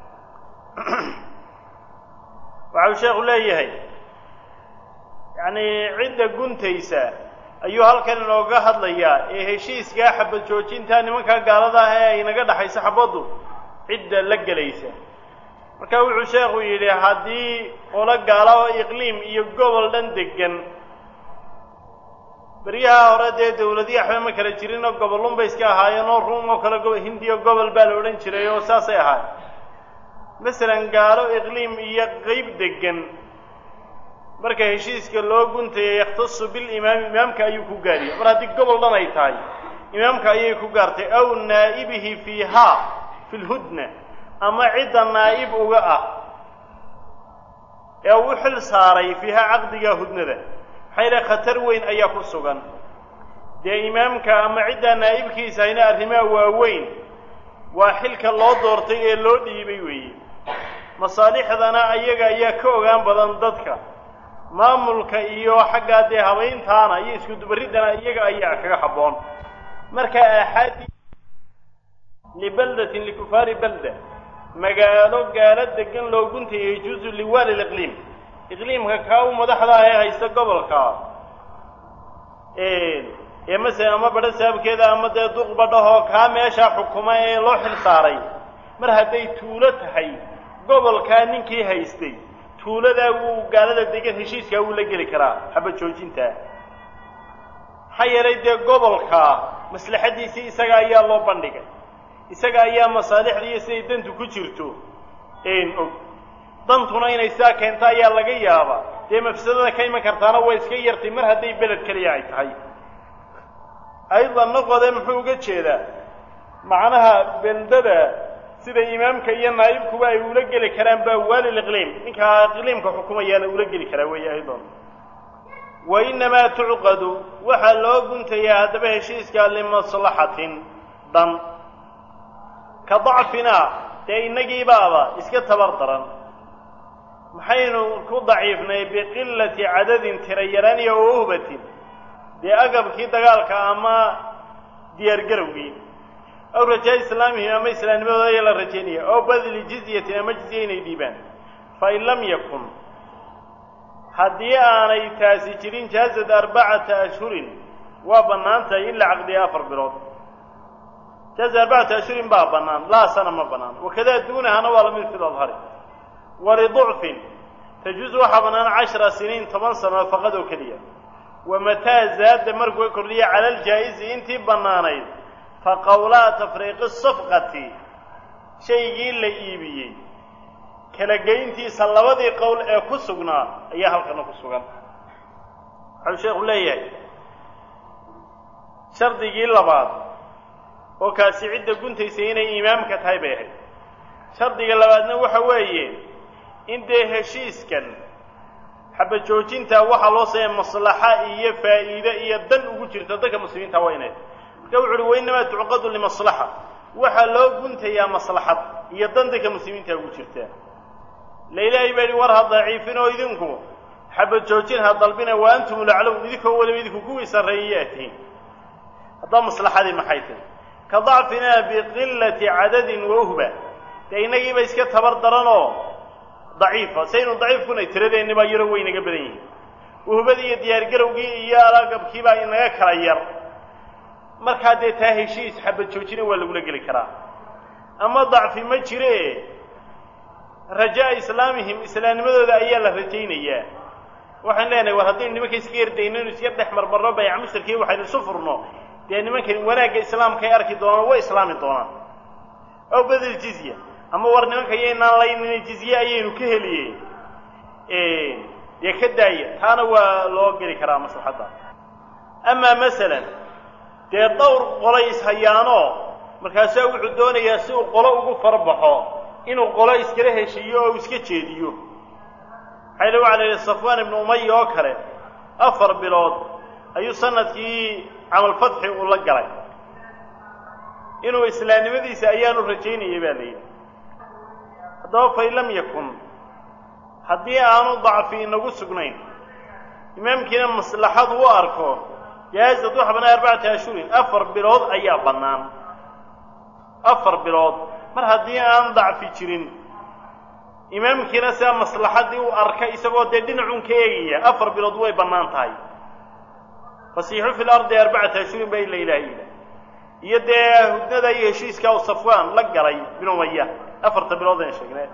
waxau sheekhu leeyahay yacnii cidda guntaysa ayuu halkan inooga hadlayaa ee heshiiskaa xabad joojintaa nimankaa gaalada ah ee ay naga dhaxayso xabaddu cidda la gelaysa marka wuxuu sheekhu yidhi haddii qolo gaala oo iqliim iyo gobol dhan degan beryaha hore dee dawladii waxba ma kala jirin oo gobollun bay iska ahaayeen oo ruum oo kale go hindiya gobol baa la odhan jiray oo saasay ahaayeen masalan gaalo iqliim iyo qeyb degan marka heshiiska loo guntaya yakhtasu bilimaami imaamka ayuu ku gaariya mar haddii gobol dhan ay tahay imaamka ayay ku gaartay aw naa'ibihi fiihaa fi lhudna ama cidda naa'ib uga ah ee uu xil saaray fiihaa caqdiga hudnada maxaa yidhaha khatar weyn ayaa ku sugan dee imaamka ama ciddaa naa'ibkiisa hayna arrimaha waaweyn waa xilka loo doortay ee loo dhiibay weeye masaalixdana ayaga ayaa ka ogaan badan dadka maamulka iyo xaggaa dee habayntaana iyo iskudubarriddana iyaga ayaa kaga habboon marka aaxaadi libaldatin likufaari balda magaalo gaalo degan loo guntaya yajuusu liwaali liqliim iqliimka kaa u madaxda ah ee haysta gobolka ee masalan ama badho saabkeeda ama dee duq badhahoo kaa meeshaa xukuma ee loo xil saaray mar hadday tuulo tahay gobolkaa ninkii haystay tuuladaa wuu gaalada degan heshiiskaa wuu la geli karaa xaba joojintaa maxaa yeelay dee gobolkaa maslaxaddiisii isaga ayaa loo bandhigay isaga ayaa masaalixda iyo siday dantu ku jirto og dantuna inay sidaa keento ayaa laga yaabaa dee mafsadada ka iman kartaana way iska yartay mar hadday beled keliya ay tahay aydan noqode muxuu uga jeedaa macnaha beldada sida imaamka iyo naa'ibkuba ay ula geli karaan baa waalil iqliim ninkaa iqliimka xukumayaana ula geli karaa weeye aydan wa innamaa tucqadu waxaa loo guntayaa haddaba heshiiska limaslaxatin dan ka dacfinaa dee innagiibaaba iska tabar daran maxaynu ku daciifnay biqilati cadadin tira yaraan iyo wauhbatin dee agabkii dagaalka ama diyaargarowgii aw rajaa islaamihim ama islaamnimadooda ayaa la rajaynaya aw badli jizyatin ama jizya inay dhiibaan fain lam yakun haddii aanay taasi jirin jaazad arbacata ashhurin waa bannaan tahay in la caqdiya afar bilood jaaza arbacata ashhurin baa bannaan laa sana ma bannaan wakadaa duunahana waa lamid fi ladhari waliducfin tajuusu waxaa bannaan cashara siniin toban sanood faqad oo keliya wamataa zaada markuu kordhiya cala aljaa'izi intii bannaanayd fa qowlaa tafriiqi safqati shaygii la iibiyey kala geyntiisa labadii qowl ee ku sugnaa ayaa halkana ku sugan waxau sheekhu leeyahay shardigii labaad oo kaasi cidda guntaysa inay imaamka tahay bay ahayd shardiga labaadna waxa weeye in dee heshiiskan xaba joojintaa waxaa loo sameeya maslaxa iyo faa'iide iyo dan ugu jirta dadka muslimiinta waa inay marka wuxu uhi wainamaa tucqadu limaslaxa waxaa loo guntayaa maslaxad iyo dan dadka muslimiinta ugu jirta la ilaahay baa yihi war ha daciifin oo idinku xaba joojin ha dalbina wa antum laclow idinkoo weliba idinku kuwii sarreeyay atiin haddaba maslaxadii maxay tahy ka dacfinaa biqilati cadadin wauhba dee innagiiba iska tabar daranoo daciifa saynu daciifkunay tiradeenni baa yaro waynaga badan yihin uhbadii iyo diyaargarowgii iyo alagabkiibaa inaga kala yar markaa dee taa heshiis xabad joojina waa lagula geli karaa ama dacfi ma jire rajaa islaamihim islaamnimadooda ayaa la rajaynayaa waxaan leenahay war haddaynu nimanka iska yardayno inu iska dhex marmarno bayca mustarkii waxaynu isu furno dee nimankani wanaagga islaamka ay arki doonaan way islaami doonaan aw bedel jizya ama war nimanka yaynaan laynina jizye ayaynu ka heliye dee ka daaya taana waa loo geli karaa maslaxadda amaa masalan dee dhowr qolay ishayaanoo markaasaa wuxuu doonayaa si uu qolo ugu farbaxo inuu qolo iskala heshiiyo oo uu iska jeediyo maxayla waxa la yidhi safwaan ibnu umaya oo kale afar bilood ayuu sanadkii camalfatxi uu la galay inuu islaamnimadiisa ayaanu rajaynayay baa la yidhi haddaba fain lam yakun haddii aanu dacfi inagu sugnayn imaamkiina maslaxadu u arko jaazad waxa bannaan arbacata ashhurin afar bilood ayaa bannaan afar bilood mar haddii aan dacfi jirin imaamkiina sidaa maslaxadii u arka isagoo dee dhinacun ka eegaya afar bilood way bannaan tahay fasiixu fi lardi arbacata ashhurin baa ila ilaaha ila iyo dee hudnada iyo heshiiskaa u safwaan la galay bin umaya afarta bilood aan sheegnay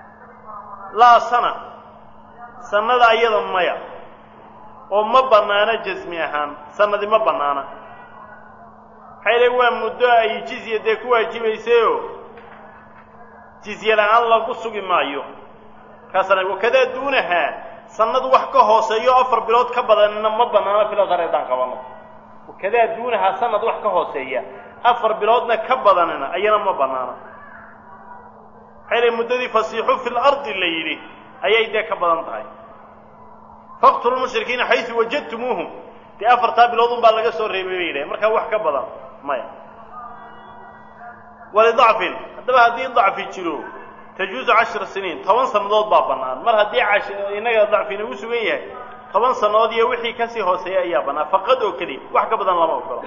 laa sana sanada ayada maya oo ma bannaana jasmi ahaan sanadi ma bannaana maxay le waa muddo ay jizya dee ku waajibaysayoo jizye la-aan lagu sugi maayo markaasana wakadaa duunahaa sanad wax ka hooseeyo afar bilood ka badanna ma banaano filadar haddaan qabano wakadaa duunahaa sanad wax ka hooseeya afar biloodna ka badanina ayana ma banaano maxay lay muddadii fasiixu fi lardi la yidhi ayay dee ka badan tahay faqtulu lmushrikiina xaysu wajadtumuuhum dee afartaa bilood un baa laga soo reebay bay yidhahen markaa wax ka badan maya walidacfin haddaba haddii dacfi jiro tajuuzu cashra siniin toban sannadood baa bannaan mar haddii cash innaga dacfi inagu sugan yahay toban sannadood iyo wixii kasii hooseeya ayaa bannaan faqad oo keliya wax ka badan lama ogolo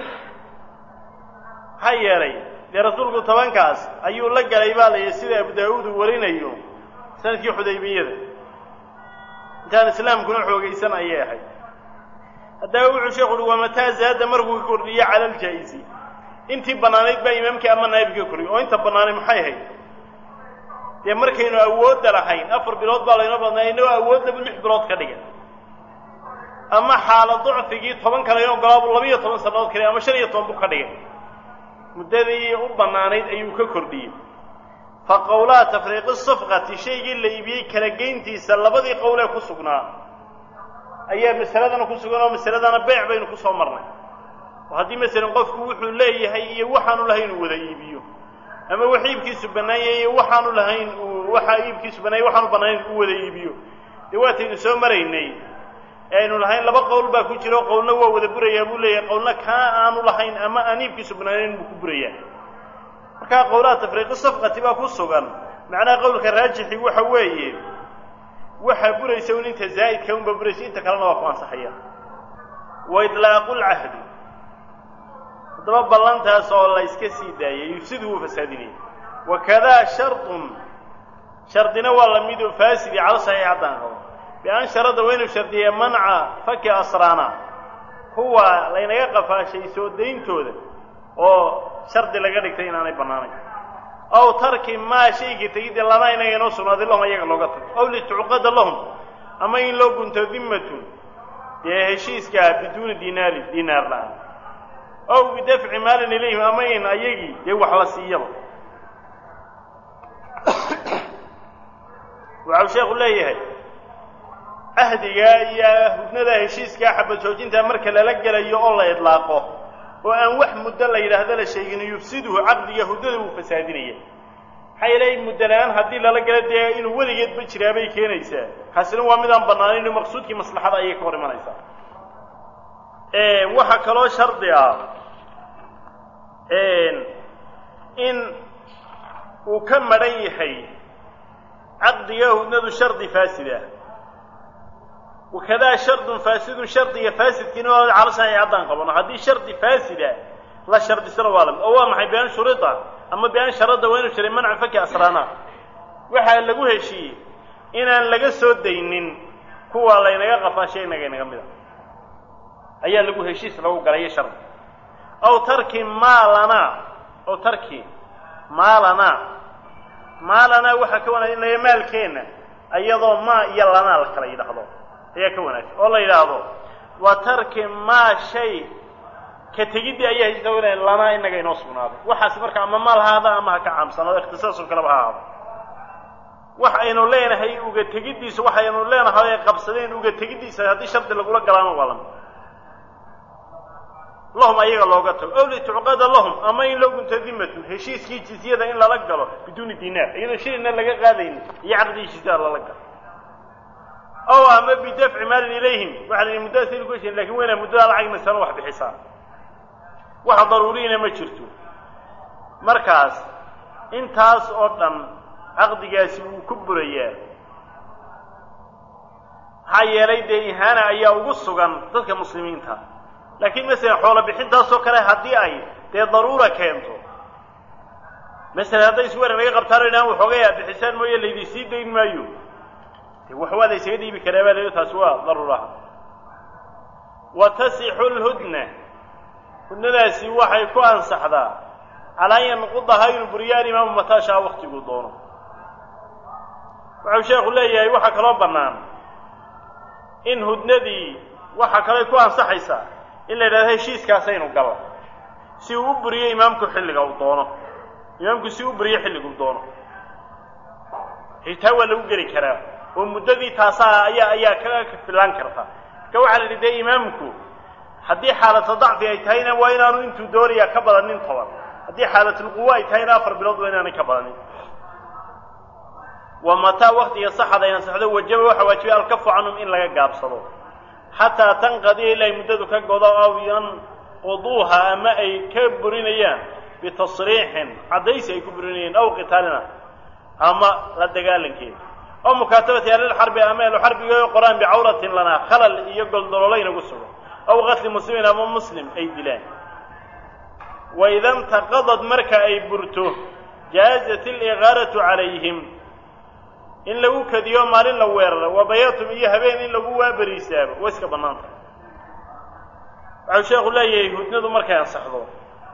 maxaa yeelay dee rasuulku tobankaas ayuu la galay baa layidhi sida abu daawuud uu warinayo sanadkii xudaybiyada intaan islaamkuna xoogaysan ayay ahayd haddaba wuxuu sheekhu uhi wamataa zaada markuu ka kordhiyo cala aljaa-isi intii bannaanayd baa imaamkii ama naa'ibka koriy oo inta bannaanay maxay ahayd dee markaynu awoodda lahayn afar bilood baa laynoo badnaa inagoo awoodnaba lix bilood ka dhigan ama xaala ducfigii toban kale in ogolaabu labiiyo toban sannadood kale ama shan iyo toban buu ka dhigay muddadii u bannaanayd ayuu ka kordhiyey fa qowlaa tafriiqi safqati shaygii la iibiyey kala geyntiisa labadii qowlee ku sugnaa ayaa masaladana ku sugan oo masaladana beyc baynu ku soo marnay oo haddii masalan qofku wuxuu leeyahay iyo waxaanu lahayn uu wada iibiyo ama wax iibkiisu bannaanyay iyo waxaanu lahayn uu waxa iibkiisu bannaanyay waxaanu bannaanayn uu wada iibiyo dee waataynu soo maraynay aynu lahayn laba qowl baa ku jira oo qowlna waa wada burayaa buu leeyahay qowlna kaa aanu lahayn ama aan iibkiisu bannaanayn buu ku burayaa markaa qowlaha tafriiqi safqati baa ku sugan macnaha qowlka raajixi waxa weeye waxaa buraysa un inta zaa'idka unba buraysa inta kalena waa ku ansaxaya wa idlaaqu lcahdi haddaba ballantaas oo la iska sii daayay yufsidu wuu fasaadinaya wakadaa shardun shardina waa lamid oo faasidi calo saxiix haddaan qabo bian sharada waa inuu shardiya manca faki asraana kuwa laynaga qafaashay soo dayntooda oo shardi laga dhigtay inaanay bannaanayn aw tarki maa shayga tegidda lana inaga inoo sugnaaday lahum ayaga looga tago aw litucqada lahum ama in loo gunto dimmatun dee heshiiskaa biduuni dinaari dinaar la-aan aw bidafci maalin ilayhim ama in ayagii dee wax la siiyaba waxau sheekhu leeyahay cahdigaa iyo hudnada heshiiskaa xabad joojintaa marka lala gelayo oo la idlaaqo oo aan wax muddo la yidhaahdo la sheegin yufsiduhu caqdiga hudnada wuu fasaadinaya maxaa yeelay muddo la-aan haddii lala galo dee inuu weligeedba jiraa bay keenaysaa kaasina waa midaan bannaanayn oo maqsuudkii maslaxada ayay ka hor imanaysaa waxaa kaloo shardi ah in uu ka madhan yahay caqdiga hudnadu shardi faasid ah wakadaa shardun faasidun shardiga faasidkiina waa calo saxiix haddaan qabano haddii shardi faasida la shardisana waa lamid oo waa maxay bian shurida ama bian sharada waa inuu jiray manca faki asraana waxaa lagu heshiiyey inaan laga soo daynin kuwa laynaga qafaashay inaga inaga mida ayaa lagu heshiis lagu galayo shardi aw tarki maalana aw tarki maalana maalana waxaa ka wanaagsan in laga maalkeenna iyadoo maa iyo lanaa la kala yidhaahdo ayaa ka wanaagsan oo la yidhaahdo wa tarki maa shay ka tegiddii ayaa heshiiska wanaag lanaa inaga inoo sugnaaday waxaas marka ama maal ha ahaada ama ha ka caamsanaado ikhtisaasoo kaleba ha ahaado wax aynu leenahay uga tegiddiisa waxaynu leenahay ay qabsadeen uga tegiddiisa haddii shardi lagula galaano waa lamid lahum ayaga looga tago ow litucqada lahum ama in loo gunto dimatun heshiiskii jizyada in lala galo biduuni dinaar iyadoo shilina laga qaadaynin iyo caqdigii jizyada lala galo ow ama bidafci maalin ilayhim waxa la yidhi muddadaas aynu ku heshin lakin waynaa muddada lacag masano wax bixisaa wax daruuriyina ma jirto markaas intaas oo dhan caqdigaasi wuu ku burayaa maxaa yeelay dee ihaana ayaa ugu sugan dadka muslimiinta laakiin masalan xoolo bixintaasoo kale haddii ay dee daruura keento masalan hadday isweerar laga qabtaan o idhahan waxoogay aad bixisaan mooye laydi sii dayn maayo de wax waa la ysaga dhiibi karaa baa layihi taasi waa daruuraha wa tasixu lhudna hudnadaasi waxay ku ansaxdaa calaa an yanqudaha inuu buriyo alimaamu mataashaa waktiguu doono waxau sheekhu leeyahay waxaa kaloo bannaan in hudnadii waxaa kaloo ku ansaxaysaa in la yidhahdo heshiiskaasaynu gala si uu u buriyo imaamku xilliga uu doono imaamku si u buriyo xilliga uu doono xitaa waa lagu geli karaa oo muddadii taasaa ayaa ayaa ka filaan karta marka waxaa la yidhi dee imaamku haddii xaalata dacfi ay tahayna waa inaanu intuu doonaya ka badanin toban haddii xaalatulquwa ay tahayna afar bilood waa inaanay ka badanin wa mataa waktiga saxad ay ansaxdo wajaba waxaa waajibay alkafu canhum in laga gaabsado xataa tanqadiya ilaahay muddadu ka godo aw yanquduuha ama ay ka burinayaan bitasriixin caddaysi ay ku burinayeen aw qitaalina ama la dagaalankeeda aw mukaatabati ahlilxarbi ama ahluxarbiga qoraan bicawratin lanaa khalal iyo goldololo inagu sugo aw qatli muslimin ama muslim ay dilaan waida intaqadad marka ay burto jaazat iligaaratu calayhim in lagu kadiyo maalin la weeraro wa bayaatum iyo habeen in lagu waaberiisaabo way iska bannaan tahay waxau sheekhu leeyahay hudnadu markay ansaxdo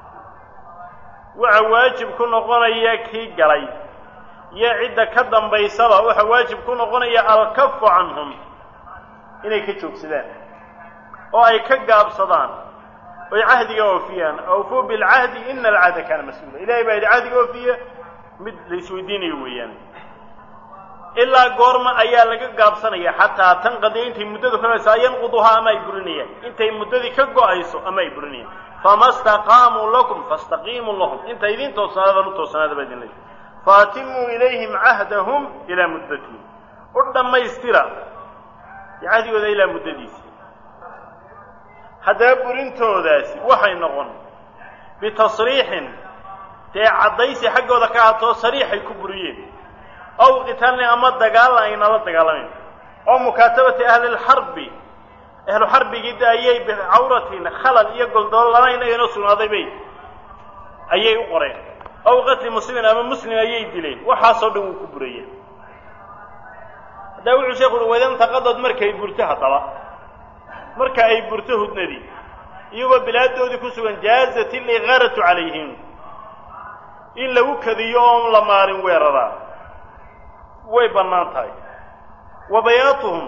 waxa waajib ku noqonaya kii galay iyo cidda ka dambaysaba waxa waajib ku noqonaya alkafu canhum inay ka joogsadaan oo ay ka gaabsadaan oy cahdiga oofiyaan awfuu bilcahdi ina alcahda kaana mas-uula ilahay baa yidhi cahdiga oofiya mid la isweydiinayo weeyaan ilaa goorma ayaa laga gaabsanaya xataa tanqadiya intay muddadu ka hayso yanquduhaa ama ay burinayaan intay muddadii ka go-ayso ama ay burinayaan fama staqaamuu lakum fastaqiimuu lahum inta idin toosnaadaan u toosnaada baa idin leeyahy faatimuu ilayhim cahdahum ilaa muddatihim u dhammaystira cahdigooda ilaa muddadiisi haddaba burintoodaasi waxay noqon bitasriixin dee caddaysi xaggooda ka haatoo sariixay ku buriyeen aw qitaalni ama dagaalan aynala dagaalamayn oo mukaatabati ahlilxarbi ahlu xarbigii de ayay bicawratin khalal iyo goldoolo lana inaga inoo sugnaaday bay ayay u qoreen aw qatli muslimin ama muslim ayay dileen waxaasoo dhan wuu ku buraya haddaba wuxuu sheekhu uhi waydantaqadad markay burto haddaba marka ay burto hudnadii iyagoo bilaadoodii ku sugan jaazat iligaaratu calayhim in lagu kadiyo oon la maarin weeraraa way bannaan tahay wa bayaatuhum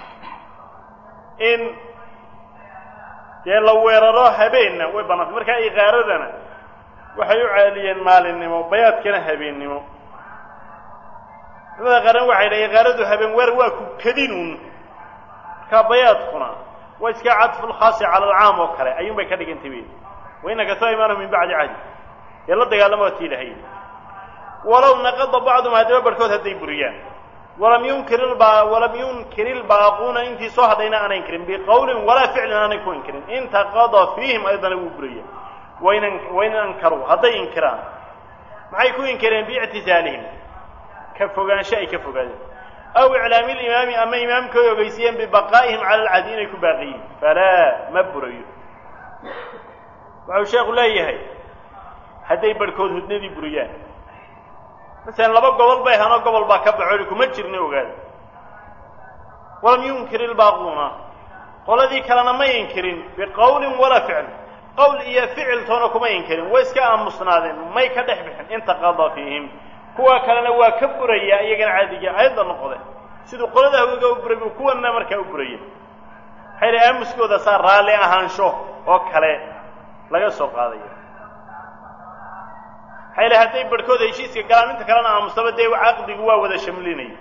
in dee la weeraro habeenna way bannaan tahay markaa igaaradana waxay u caaliyeen maalinnimo bayaadkana habeennimo culamada qaarna waxay dhahay igaaradu habeen weer waa ku kadinuun markaa bayaadkuna waa iska cadfulkhaasi cala alcaam oo kale ayuun bay ka dhigantay wey wainaka taa imaanu min bacdi cahdi dee la dagaalama waa tii lahay walow naqada bacdum haddaba barhkood hadday buriyaan walam yunkir ilba walam yunkir ilbaaquuna intii soo hadhayna aanay inkirin biqowlin walaa ficlin aanay ku inkirin intaqada fiihim aydana wuu buraya wain wain ankaruu hadday inkiraan maxay ku inkireen biictisaalihim ka fogaansho ay ka fogaadeen aw iclaami limaami ama imaamka ay ogeysiiyeen bibaqaa'ihim cala alcahdi inay ku baaqiyiin falaa ma burayo waxau sheekhu leeyahay hadday barhkood hudnadii buriyaan masalan laba gobol bay ahaanoo gobol baa ka baxo kuma jirna ogaada walam yunkir ilbaaquuna qoladii kalena may inkirin biqowlin walaa ficl qowl iyo ficiltoona kuma inkirin way iska aamusnaadeen may ka dhex bixin intaqada fiihim kuwa kalena waa ka buraya iyagana caadiga ayadda noqde siduu qolada hawiga u buray buu kuwana markaa u buraya waxay la aamuskooda saa raalli ahaansho oo kale laga soo qaadaya waxay la hadday barhkooda heshiiska galaan inta kalena aamustaba dee caqdigu waa wada shamlinaya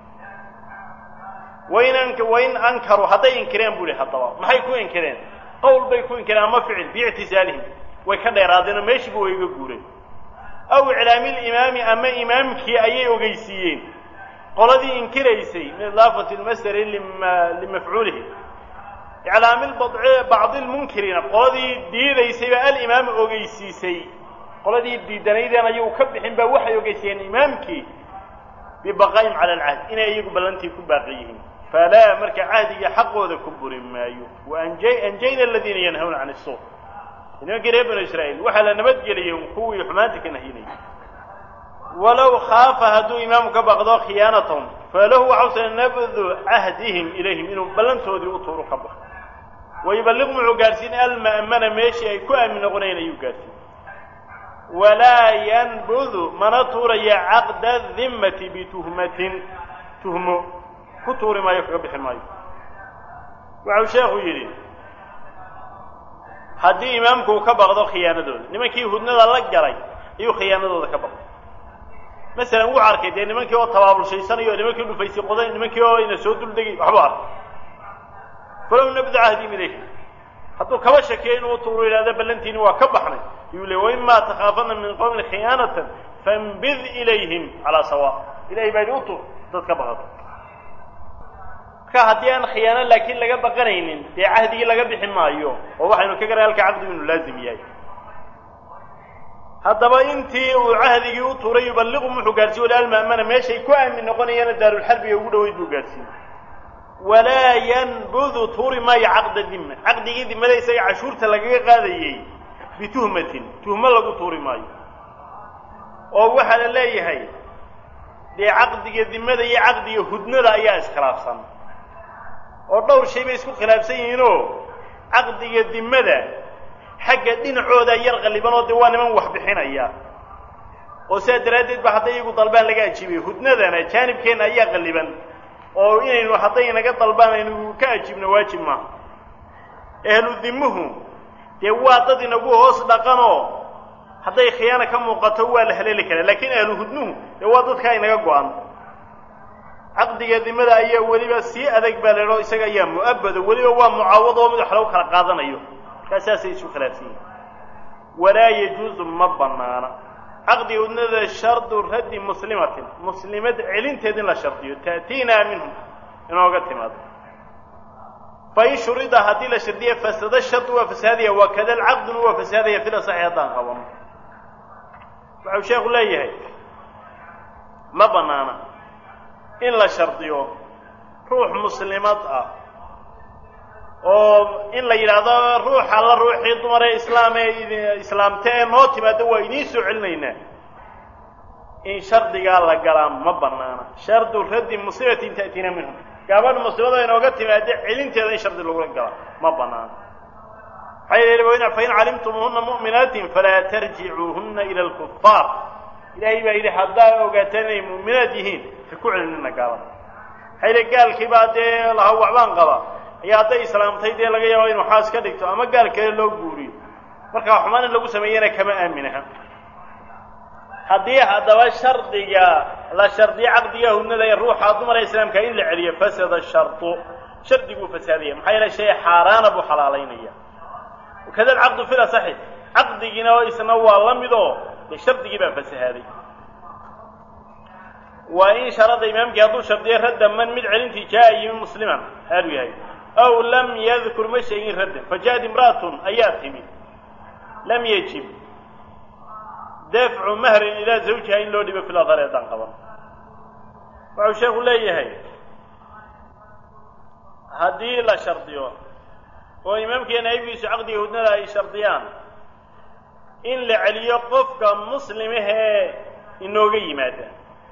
wain an wain ankaruu hadday inkireen bu ihi haddaba maxay ku inkireen qowl bay ku inkireen ama ficil biictisaalihim way ka dheeraadeen oo meeshiiba way iga guureen aw iclaami limaami ama imaamkii ayay ogeysiiyeen qoladii inkiraysay min idaafati lmasdari limafcuulihi iclaami bacdi lmunkiriina qoladii diidaysayba alimaam ogeysiisay qoladii diidanaydeen ayuu ka bixin ba waxay ogeysiiyeen imaamkii bibaqaa'im cala alcahd inay iyagu ballantii ku baaqi yihiin falaa marka cahdiga xaqooda ku buri maayo waanjayna aladiina yanhawna can isuu nimankii reer banu israa'iil waxaa la nabadgeliyey kuwii xumaanta ka nahyinayay walow khaafa hadduu imaamu ka baqdo khiyaanatahum falahu waxausa nabdu cahdihim ilayhim inuu ballantoodii u tuuru ka baxo wayuballiq muxuu gaadhsiin alma'mana meeshii ay ku aamin noqonayen ayuu gaadhsiin walaa yanbudu mana tuuraya caqda dimmati bituhmatin tuhmo ku tuuri maayo kaga bixi maayo waxau sheekhu yidhi haddii imaamku uu ka baqdo khiyaanadooda nimankii hudnada la galay ayuu khiyaanadooda ka baqday masalan wuxuu arkay dee nimankii oo tabaabulshaysanayo nimankii dhufaysay qoday nimankii oo ina soo duldegay waxbuu arkay falow nabdu cahdim ilayh hadduu kaba shakeeyo inuu tuuro yidhahda ballantiini waa ka baxnay yuu le waima takhaafana min qowmin khiyaanatan fambid ilayhim calaa sawa ilahay baa idhi u tuur dad ka baqato marka haddii aan khiyaano laakiin laga baqanaynin dee cahdigii laga bixi maayo oo waxaynu ka garay halka caqdigu inuu laazim yahay haddaba intii uu cahdigii u tuuray yuballiqu muxuu gaarsiiye wali alma'mana meeshay ku aamin noqonayaana daarulxarbiga ugu dhaweyd buu gaarsiiyey walaa yanbudu tuuri maayo caqda dima caqdigii dimada isaga cashuurta lagaga qaadayey bituhmatin tuhmo lagu tuuri maayo oo waxaa la leeyahay dee caqdiga dimada iyo caqdiga hudnada ayaa iskhilaafsan oo dhowr shay bay isku khilaafsan yihiinoo caqdiga dimada xagga dhinacooda yar qalliban oo dee waa niman wax bixinaya oo sidaa daraaddeed ba hadday iyagu dalbaan laga ajiibay hudnadana jaanibkeenna ayaa qalliban oo inaynu hadday naga dalbaan aynu ka ajiibno waajib maaha ahlu dimuhu dee waa dad inagu hoos dhaqanoo hadday khiyaana ka muuqato waa la haleeli karaa laakiin ahlu hudnuhu dee waa dadkaa inaga go-an caqdiga dimada ayaa weliba sii adag baa leho isaga ayaa mu'abado weliba waa mucaawad oo mid wax lagu kala qaadanayo markaa saasay isu khilaafsan yihin walaa yajuuzu ma banaana caqdiga hudnada shardu raddi muslimatin muslimad celinteed in la shardiyo ta'tiinaa minhum inooga timaado fain shurida haddii la shardiya fasada shardu waa fasaadaya wakada alcaqduna waa fasaadaya fil asaxi haddaan qabano waxau sheekhu leeyahay ma banaana in la shardiyo ruux muslimad ah oo in la yidhaahdo ruux alla ruuxii dumar ee islaam ee islaamte ee noo timaado waa idiin soo celinaynaa in shardigaa la galaa ma banaana shardu raddi musibatin ta'tiina minhum gabadh muslimada inooga timaado celinteeda in shardi lagula gala ma banaana maxaa yeele fain calimtumuhuna mu'minaatin falaa tarjicuuhuna ila alkufaar ilaahay baa yidhi haddaa ogaataan inay mu'minaad yihiin ha ku celinina gaalada maxaa yeele gaalkiibaa dee laha waxbaan qaba ayaa hadday islaamtay dee laga yaabo inu xaas ka dhigto ama gaal kale loo guuriyo markaa xumaan in lagu sameeyana kama aaminaha haddii haddaba shardiga la shardiyo caqdiga hudnada ee ruuxa dumara islaamka in la celiyo fasada shardu shardiguu fasaadaya maxaa yeele shay xaaraana buu xalaalaynaya wakada alcaqdu fil asaxi caqdigiina isna waa la mid oo dee shardigii baa fasahaaday waa in sharada imaamkii hadduu shardiyo radda man mid celintii jaa yimi musliman haalu yahay aw lam yadkur ma sheegin radda fajaءad imra'atun ayaa timi lam yajib dafcu mahrin ilaa zawjiha in loo dhibo fil adhar eedaan qaban waxau sheekhu leeyahay haddii la shardiyo oo imaamkiiyo naayibkiisu caqdiga hudnada ay shardiyaan in la celiyo qofka muslimahee inooga yimaada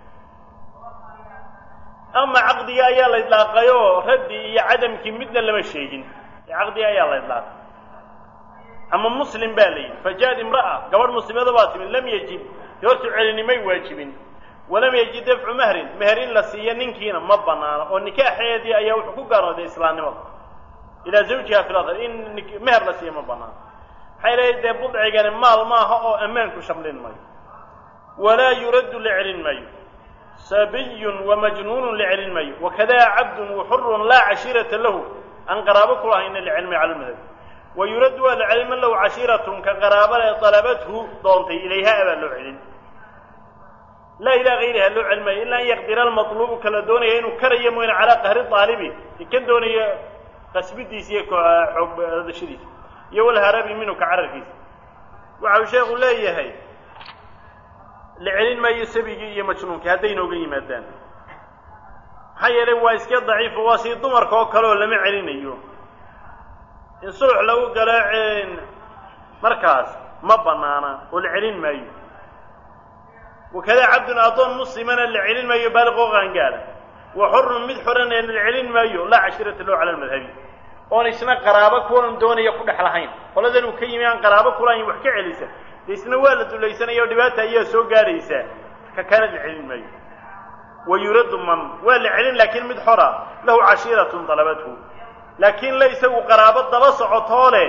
ama caqdiga ayaa la idlaaqayoo raddi iyo cadamkii midna lama sheegin caqdiga ayaa la idlaaqay ama muslim baa la yidhi fajaad imra'a gabadh muslimada baa timid lam yajib dee hortu celinimay waajibin walam yajid dafcu mahrin meher in la siiyo ninkiina ma banaano oo nikaaxeedii ayaa wuxuu ku gaarooday islaamnimada ilaa zawjiha fil adhar in meher la siiyo ma banaano maxay leeyahy dee budcigani maal maaha oo ammaanku shamlin mayo walaa yuraddu la celin maayo sabiyun wamajnuunun la celin maayo wakadaa cabdun waxurun laa cashiirata lahu aan qaraabo ku lahayna la celin mayo cala lmadhab wa yuraddu waa la celin man lahu cashiiratun ka qaraabale dalabathu doontay ilayha abaa loo celin laa ilaa gayriha loo celin maayo ilaa an yaqdira almatluubu kala doonaya inuu karayo mooyne calaa qahri aalibi kan doonaya qasbidiisa iyo xoogdashadiisa iyo walharabi minhu ka cararkiisa waxau sheekhu leeyahay la celin maayo sabigii iyo majnuunkii hadday inooga yimaadaan maxaa yeelay waa iska daciifo waa sii dumarka oo kale oo lama celinayo in sulux lagu galo markaas ma banaana oo la celin maayo wakadaa cabdun addoon muslimana la celin maayo baaliqoo qaangaala wa xurun mid xorana la celin maayo laa cashirata loo cala almadhabi oon isna qaraabo kuwan doonaya ku dhex lahayn qoladan uu ka yimi aan qaraabo kulahayn wax ka celisa de isna waa la dulaysanaya oo dhibaata ayaa soo gaaraysaa ka kana la celin maayo wa yuraddu man waa la celin laakiin mid xora lahu cashiiratun dalabathu laakiin la isagu qaraabo daba socotoo leh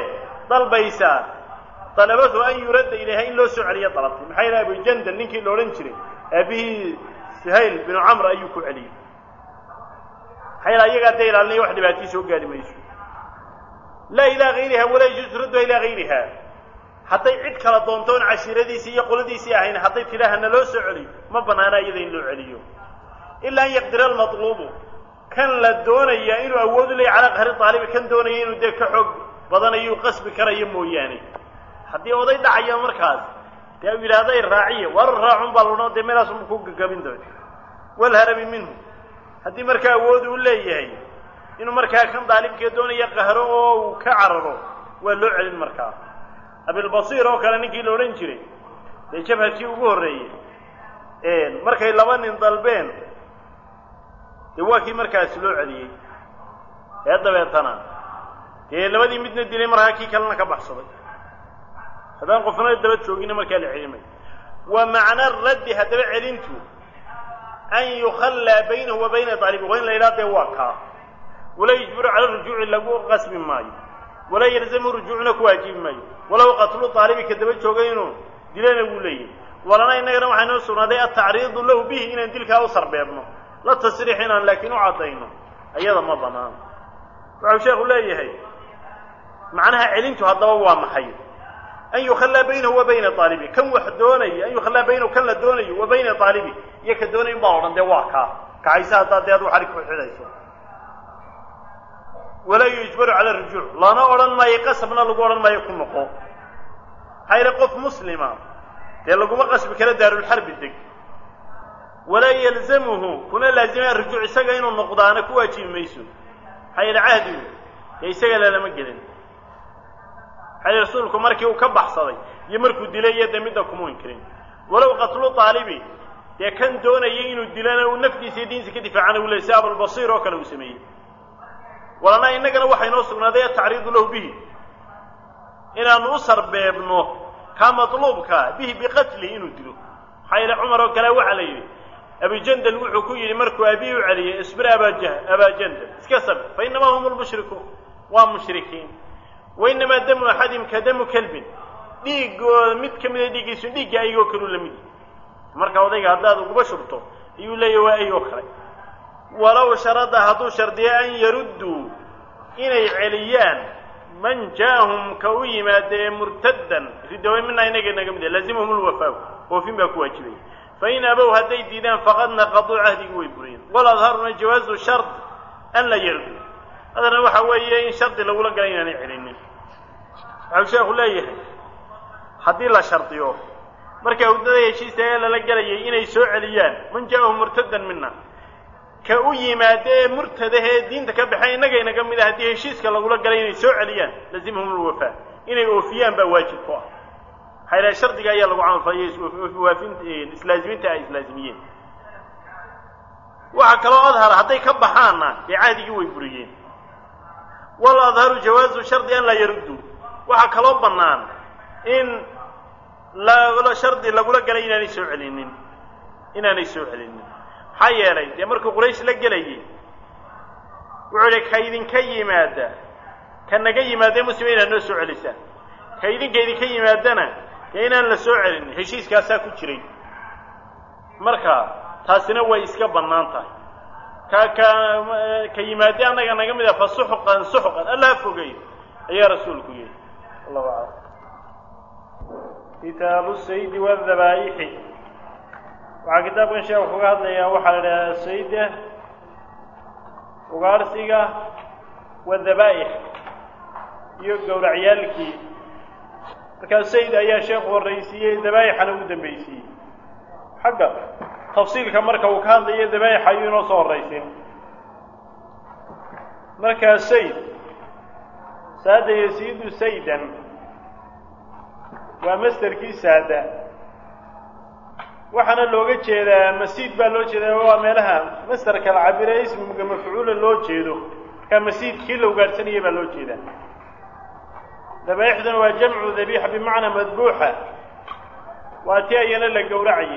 dalbaysaa dalabathu an yuradda ilayha in loo soo celiyo dalabtay maxaa yidhaha abujandal ninkii la odhan jiray aabihii suhayl binu camr ayuu ku celiyey maxaa yaele ayagaa dee ilaalinaya wax dhibaatii soo gaari mayso laa ilaa hayriha walaa yajuusu radduha ilaa hayriha hadday cid kala doontoon cashiiradiisii iyo qoladiisii ahayn hadday tidhaaha na loo soo celiyo ma bannaana iyada in loo celiyo ilaa an yaqdira almatluubu kan la doonaya inuu awood u leeyahy calaa qahri daalibi kan doonaya inuu dee ka xoog badanayu qasbi karayo mooyaane haddii oday dhacayo markaas dee u yidhaahday raaciya war raacun baa laodhan dee meelaasunba ku gagabin doona walharabi minhu haddii markaa awood uu leeyahay inuu markaa kan daalibkee doonaya qahro oo uu ka cararo waa loo celin markaa abilbasiir oo kale ninkii la odhan jiray dee jabhadkii ugu horreeyey markay laba nin dalbeen dee waa kii markaasi loo celiyey ee dabeetana dee labadii midna dilay markaa kii kalena ka baxsaday haddaan qofna daba joogina markaa la celimay wa macna raddi haddaba celintu an yukhallaa baynahu wa bayna daalibi waa in la yidhaha dee waa kaa walaa yujbiru cala rujuuci lagu qasbi maayo walaa yalzamu rujuucna ku waajibi maayo walow qatlu daalibi ka daba jooga inuu dilana wuu leeyahy walana innagana waxaa inoo sugnaaday atacriidu lahu bihi inaan dilkaa u sarbeebno la tasriix inaan laakiin u caddayno ayada ma banaano wuxuu sheekhu leeyahay macnaha celintu haddaba waa maxay an yukhallaa baynahu wa bayna aalibi kan wax doonaya an yukhallaa baynahu kan la doonayo wa bayna aalibi iyo ka doonayo baa odhan dee waa kaa kacaysa haddaa dee adu xarig ku xidhayso walaa yujbaru cala rujuuc lana odhan maayo qasabna lagu odhan maayo ku noqo maxaa yidhi qof muslima dee laguma qasbi karo daarulxarbi deg walaa yalzamuhu kuna laazimaya rujuuc isaga inuu noqdaana ku waajibi mayso maxaa yidhi cahdigu dee isaga lalama gelin maxaa yidhi rasuulku markii uu ka baxsaday iyo markuu dilay iyo dee midda kuma inkirin walow qatlu daalibi dee kan doonayay inuu dilana uu naftiisa iyo diinsa ka difaacana uu leey si abulbasiir oo kale uu sameeyey walana innagana waxaa inoo sugnaaday atacriidu lahu bihi inaanu u sarbeebno kaa matluubka bihi biqatlihi inuu dilo maxaa yeele cumar oo kale waxaa la yidhi abujandal wuxuu ku yidhi markuu aabihii u celiyey isbir abajah abajandal iska sab fa inamaa hum lmushrikuun waa mushrikiin wa inamaa damu axadim ka damu kelbin dhiigooda mid ka mida dhiiggiisu dhiigga ayagoo kaluu la mid marka odayga haddaad uguba shubto ayuu leeyahy waa ayoo kale walow sharada hadduu shardiyo an yarudduu inay celiyaan man jaa'ahum ka u yimaada ee murtaddan ridoobay mina inaga naga mid laazimahum lwafaaw oofin baa ku waajibaya fain abow hadday diidaan faqad naqaduu cahdigii way buriyeen waladharuna jawaazu shard an la yardu haddana waxa weeye in shardi lagula gala inaanay celinin waxau sheekhu leeyahay haddii la shardiyo marka hudada heshiista ee lala gelayay inay soo celiyaan man jaa'ahum murtaddan mina ka u yimaada ee murtadaha ee diinta ka baxay innaga inaga mid ah haddii heshiiska lagula galay inay soo celiyaan lazimhum lwafaa inay oofiyaan baa waajib ku ah maxaa ilahay shardiga ayaa lagu camalfaliyay waafin islaazimiinta ay islaazimiyeen waxaa kaloo adhar hadday ka baxaanna dee cahdigii way buriyeen wal adharu jawaazu shardi an laa yaruddu waxaa kaloo bannaan in la shardi lagula galay inaanay soo celinin inaanay soo celinin maxaa yeelay dee markuu quraysh la gelayay wuxuu idhi ka idinka yimaada ka naga yimaadee muslima inaad noo soo celisaan ka idinka idinka yimaadana dee inaan la soo celin heshiiskaasaa ku jiray marka taasina way iska bannaan tahay ka ka ka yimaadee annaga naga mid ah fa suxqan suxqan allaha fogey ayaa rasuulku yihi allahu aclam kitaabu saydi wadabaa'ixi waxaa kitaabkan sheekhu kaga hadlayaa waxaa la idhahaa sayda ugaarsiga wadabaa'ix iyo gowracyaalkii markaa sayd ayaa sheekhu horraysiiyey dabaa'ixana ugu dambaysiiyey xagga tafsiilka marka uu ka hadlayo dabaa'ixa ayuu inoo soo horraysin markaa sayd saada yasiidu saydan waa masterkii saada waxaana looga jeedaa masiid baa loo jeedaa waa meelaha masterka la cabire ismiga mafcuula loo jeedo markaa masiid kii la ugaadhsanayay baa loo jeedaa dabaixduna waa jamcu dabiixa bimacnaa madbuuxa waa ti ayana la gowracayay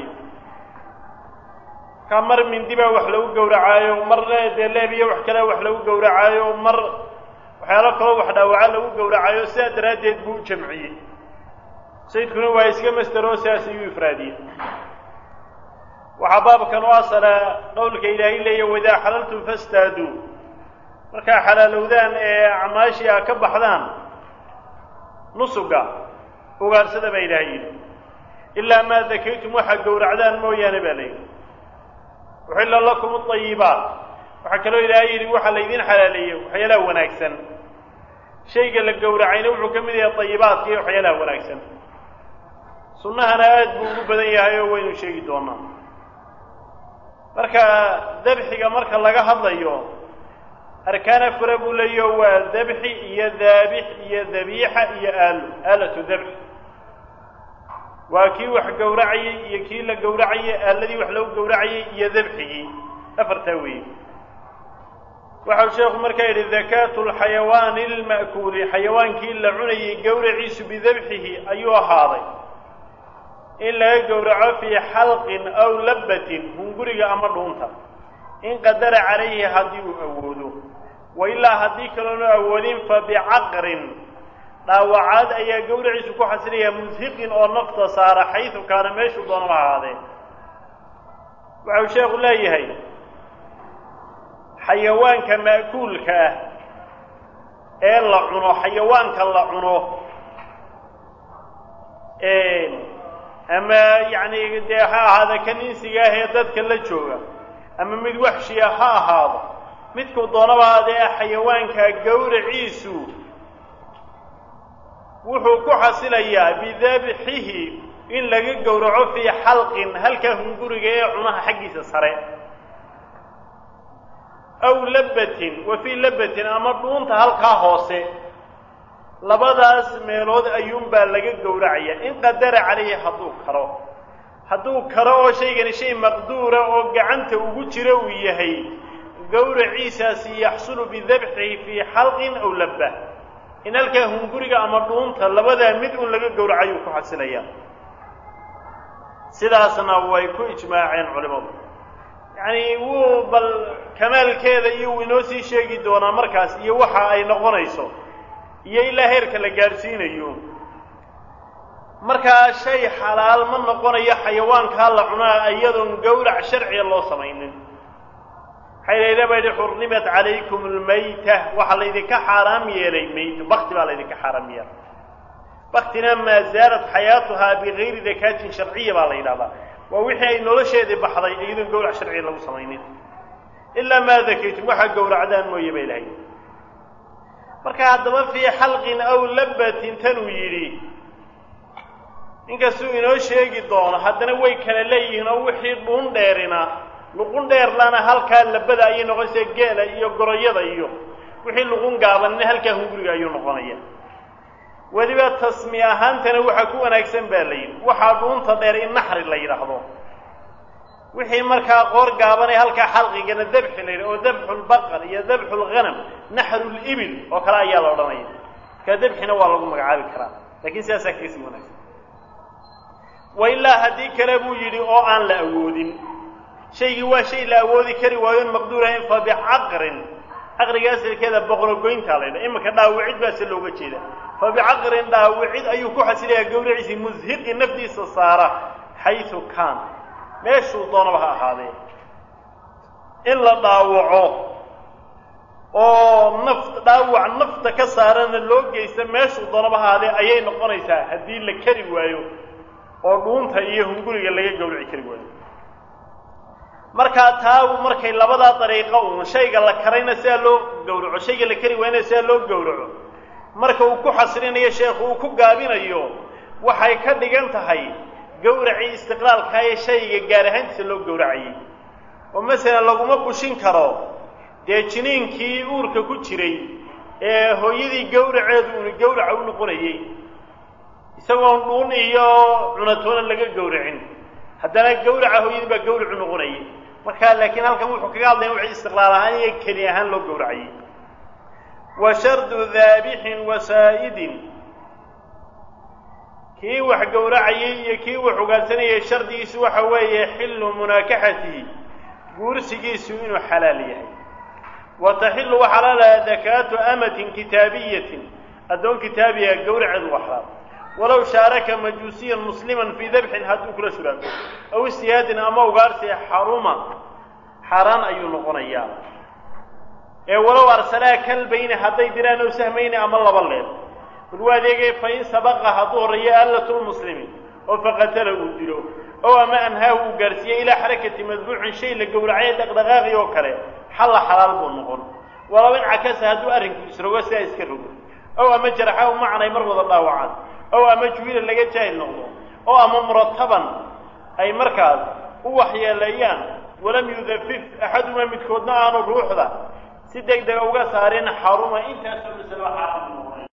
ka mar mindi baa wax lagu gowracaayo mar dee leeb iyo wax kale wax lagu gowracaayo mar waxyaalo kaloo wax dhaawaca lagu gowracaayo sidaa daraaddeed buu u jamciyey sayidkuna waa iska masteroo sidaas ayuu ifraadiyey waxaa baabkan u asala qowlka ilaahay leeya waidaa xalaltum fastaaduu markaa xalaalowdaan ee acmaashii a ka baxdaan nusuga ugaarsada baa ilaahay yidhi ilaa maa dakaytum waxaad gowracdaan mooyaane baa layidhi uxilla lakum aayibaat waxaa kaloo ilaahay yidhi waxaa laydin xalaaleeyey waxyaalaha wanaagsan shayga la gowracayna wuxuu ka mid yahay ayibaadka iyo waxyaalaha wanaagsan sunnahana aad buu ugu badan yahay oo waynu sheegi doonaa marka dabxiga marka laga hadlayo arkaan afara buu leeyaho waa dabxi iyo daabix iyo dabiixa iyo aalo aalatu dabxi waa kii wax gowracayey iyo kii la gowracayey aaladii wax lagu gowracayey iyo dabxigii afartaa weeye waxau sheekhu markaa yidhi dakaatu lxayawaani lma'kuuli xayawaankii la cunayey gowraciisu bidabxihi ayuu ahaaday in laga gowraco fii xalqin aw labbatin hunguriga ama dhuunta in qadara calayhi haddii uu awoodo wa ilaa haddii kaloonu awoodin fa bicaqrin dhaawacaad ayaa gowraciisu ku xasilaya mushiqin oo nafta saara xaysu kaana meeshuu doonaba ahaadee waxau sheekhu leeyahay xayawaanka ma'kuulka ah ee la cuno xayawaanka la cuno ama yacni dee ha ahaada kan insiga ah ee dadka la jooga ama mid waxshiya ha ahaado midkuu doonaba adee xayawaanka gowraciisu wuxuu ku xasilayaa bidabxihi in laga gowraco fii xalqin halkaa hunguriga ee cunaha xaggiisa sare aw labbatin wa fii labbatin ama dhuunta halkaa hoose labadaas meelood ayuunbaa laga gowracaya in qadara calayhi hadduu karo hadduu karo oo shaygani shay maqduura oo gacanta ugu jira uu yahay gowraciisaasi yaxsulu bidabxihi fii xalqin aw labba in halkaa hunguriga ama dhuunta labadaa mid un laga gowracayuu ku xasilayaa sidaasna way ku ijmaaceen culimadu yacni wuu bal kamaalkeeda iyo wuu inoo sii sheegi doonaa markaas iyo waxa ay noqonayso iyo ilaa heerka la gaadhsiinayo markaa shay xalaal ma noqonayo xayawaankaa la cunaa iyadoon gowrac sharciga loo samaynin waxay layla ba yidhi xurrimat calaykum almayta waxaa laydinka xaaraam yeelay mayt bakti baa laydinka xaaraam yeelay baktina maa zaalat xayaatuhaa bigayri dakaatin sharciya baa la yidhahdaa waa wixii ay nolosheedii baxday iyadoon gowrac sharciga lagu samaynin ilaa maa dakaytum waxaa gowracdaan mooye ba ilahay marka haddaba fii xalqin aw labbatin tanuu yidhi inkastuu inoo sheegi doono haddana way kala leeyihiin oo wixii dhuun dheerina luqun dheerlana halkaa labada ayay noqonaysaa geela iyo goroyada iyo wixii luqun gaabanina halkaa hunguriga ayuu noqonaya weliba tasmi ahaantana waxaa ku wanaagsan baa la yidhi waxaa dhuunta dheer in naxri la yidhaahdo wixii markaa qoor gaabanay halkaa xalqigana dabxi la yidhaha oo dabxu lbaqar iyo dabxu lghanam naxru libil oo kale ayaa la odhanaya markaa dabxina waa lagu magacaabi karaa lakiin sidaasaa kasii wanaagsan wa ilaa haddii kale buu yidhi oo aan la awoodin shaygii waa shay la awoodi kari waayoon maqduurahayn fa bicaqrin caqriga asalkeeda boqorogoyntaa la ydhaha iminka dhaawicid baa se looga jeeda fa bicaqrin dhaawicid ayuu ku xasilayaa gawraciisii mushiqi nafdiisa saara xaysu kaan meeshuu doonaba ha ahaadee in la dhaawaco oo naft dhaawac nafta ka saarana loo geysta meeshuu doonaba ha ahaadee ayay noqonaysaa haddii la kari waayo oo dhuunta iyo hunguriga laga gawraci kari waayo markaa taa markay labadaa dariiqo uun shayga la karayna sidaa loo gowraco shayga la kari waayna sidaa loo gowraco marka uu ku xasilinayo sheekhu uu ku gaabinayo waxay ka dhigan tahay gowracii istiqlaalkaa ee shayga gaar ahaantiisa loo gowracayay oo masalan laguma bushin karo dee jiniinkii uurka ku jiray ee hooyadii gowraceedu uuna gowraca u noqonayey isagoon dhuun iyo cunatoona laga gowracin haddana gawraca hooyadii baa gawracu noqonayay marka laakiin halkan wuxuu kaga hadlaya wixii istiqlaal ahaan iyo keli ahaan loo gowracayay wa shardu daabixin wasaa'idin kii wax gowracayay iyo kii wax ugaadsanayay shardigiisu waxa weeye xillu munaakaxatihi guursigiisu inuu xalaal yahay wa taxillu wa xalaalaha dakaatu amatin kitaabiyatin addoon kitaabiya gowraceedu waa xalaal walow shaaraka majuusiyan musliman fii dabxin hadduu kula shuraako aw istihaadin ama ugaarsi xaruma xaaraan ayuu noqonayaa ee walow arsalaa kalbayni hadday diraan ow sahmayni ama laba leed bal waa adeegay fa in sabaqa hadduu horreeyo aalatulmuslimi oo faqatala uu dilo ow ama anhaahu uu gaarsiiyey ilaa xarakati madbuucin shay la gowracay dhaqdhaqaaqi oo kale xalla xalaal buu noqon walow in cakasa hadduu arrinku isrogo sidaa iska rogo ow ama jaraxahu macanay mar wada dhaawacaan ow ama juhila laga jaahil noqdo oo ama murataban ay markaas u waxyeeleeyaan walam yudafif axadumaa midkoodna aanu ruuxda si deg dega uga saarin xaruma intaasoo masalo xaaraam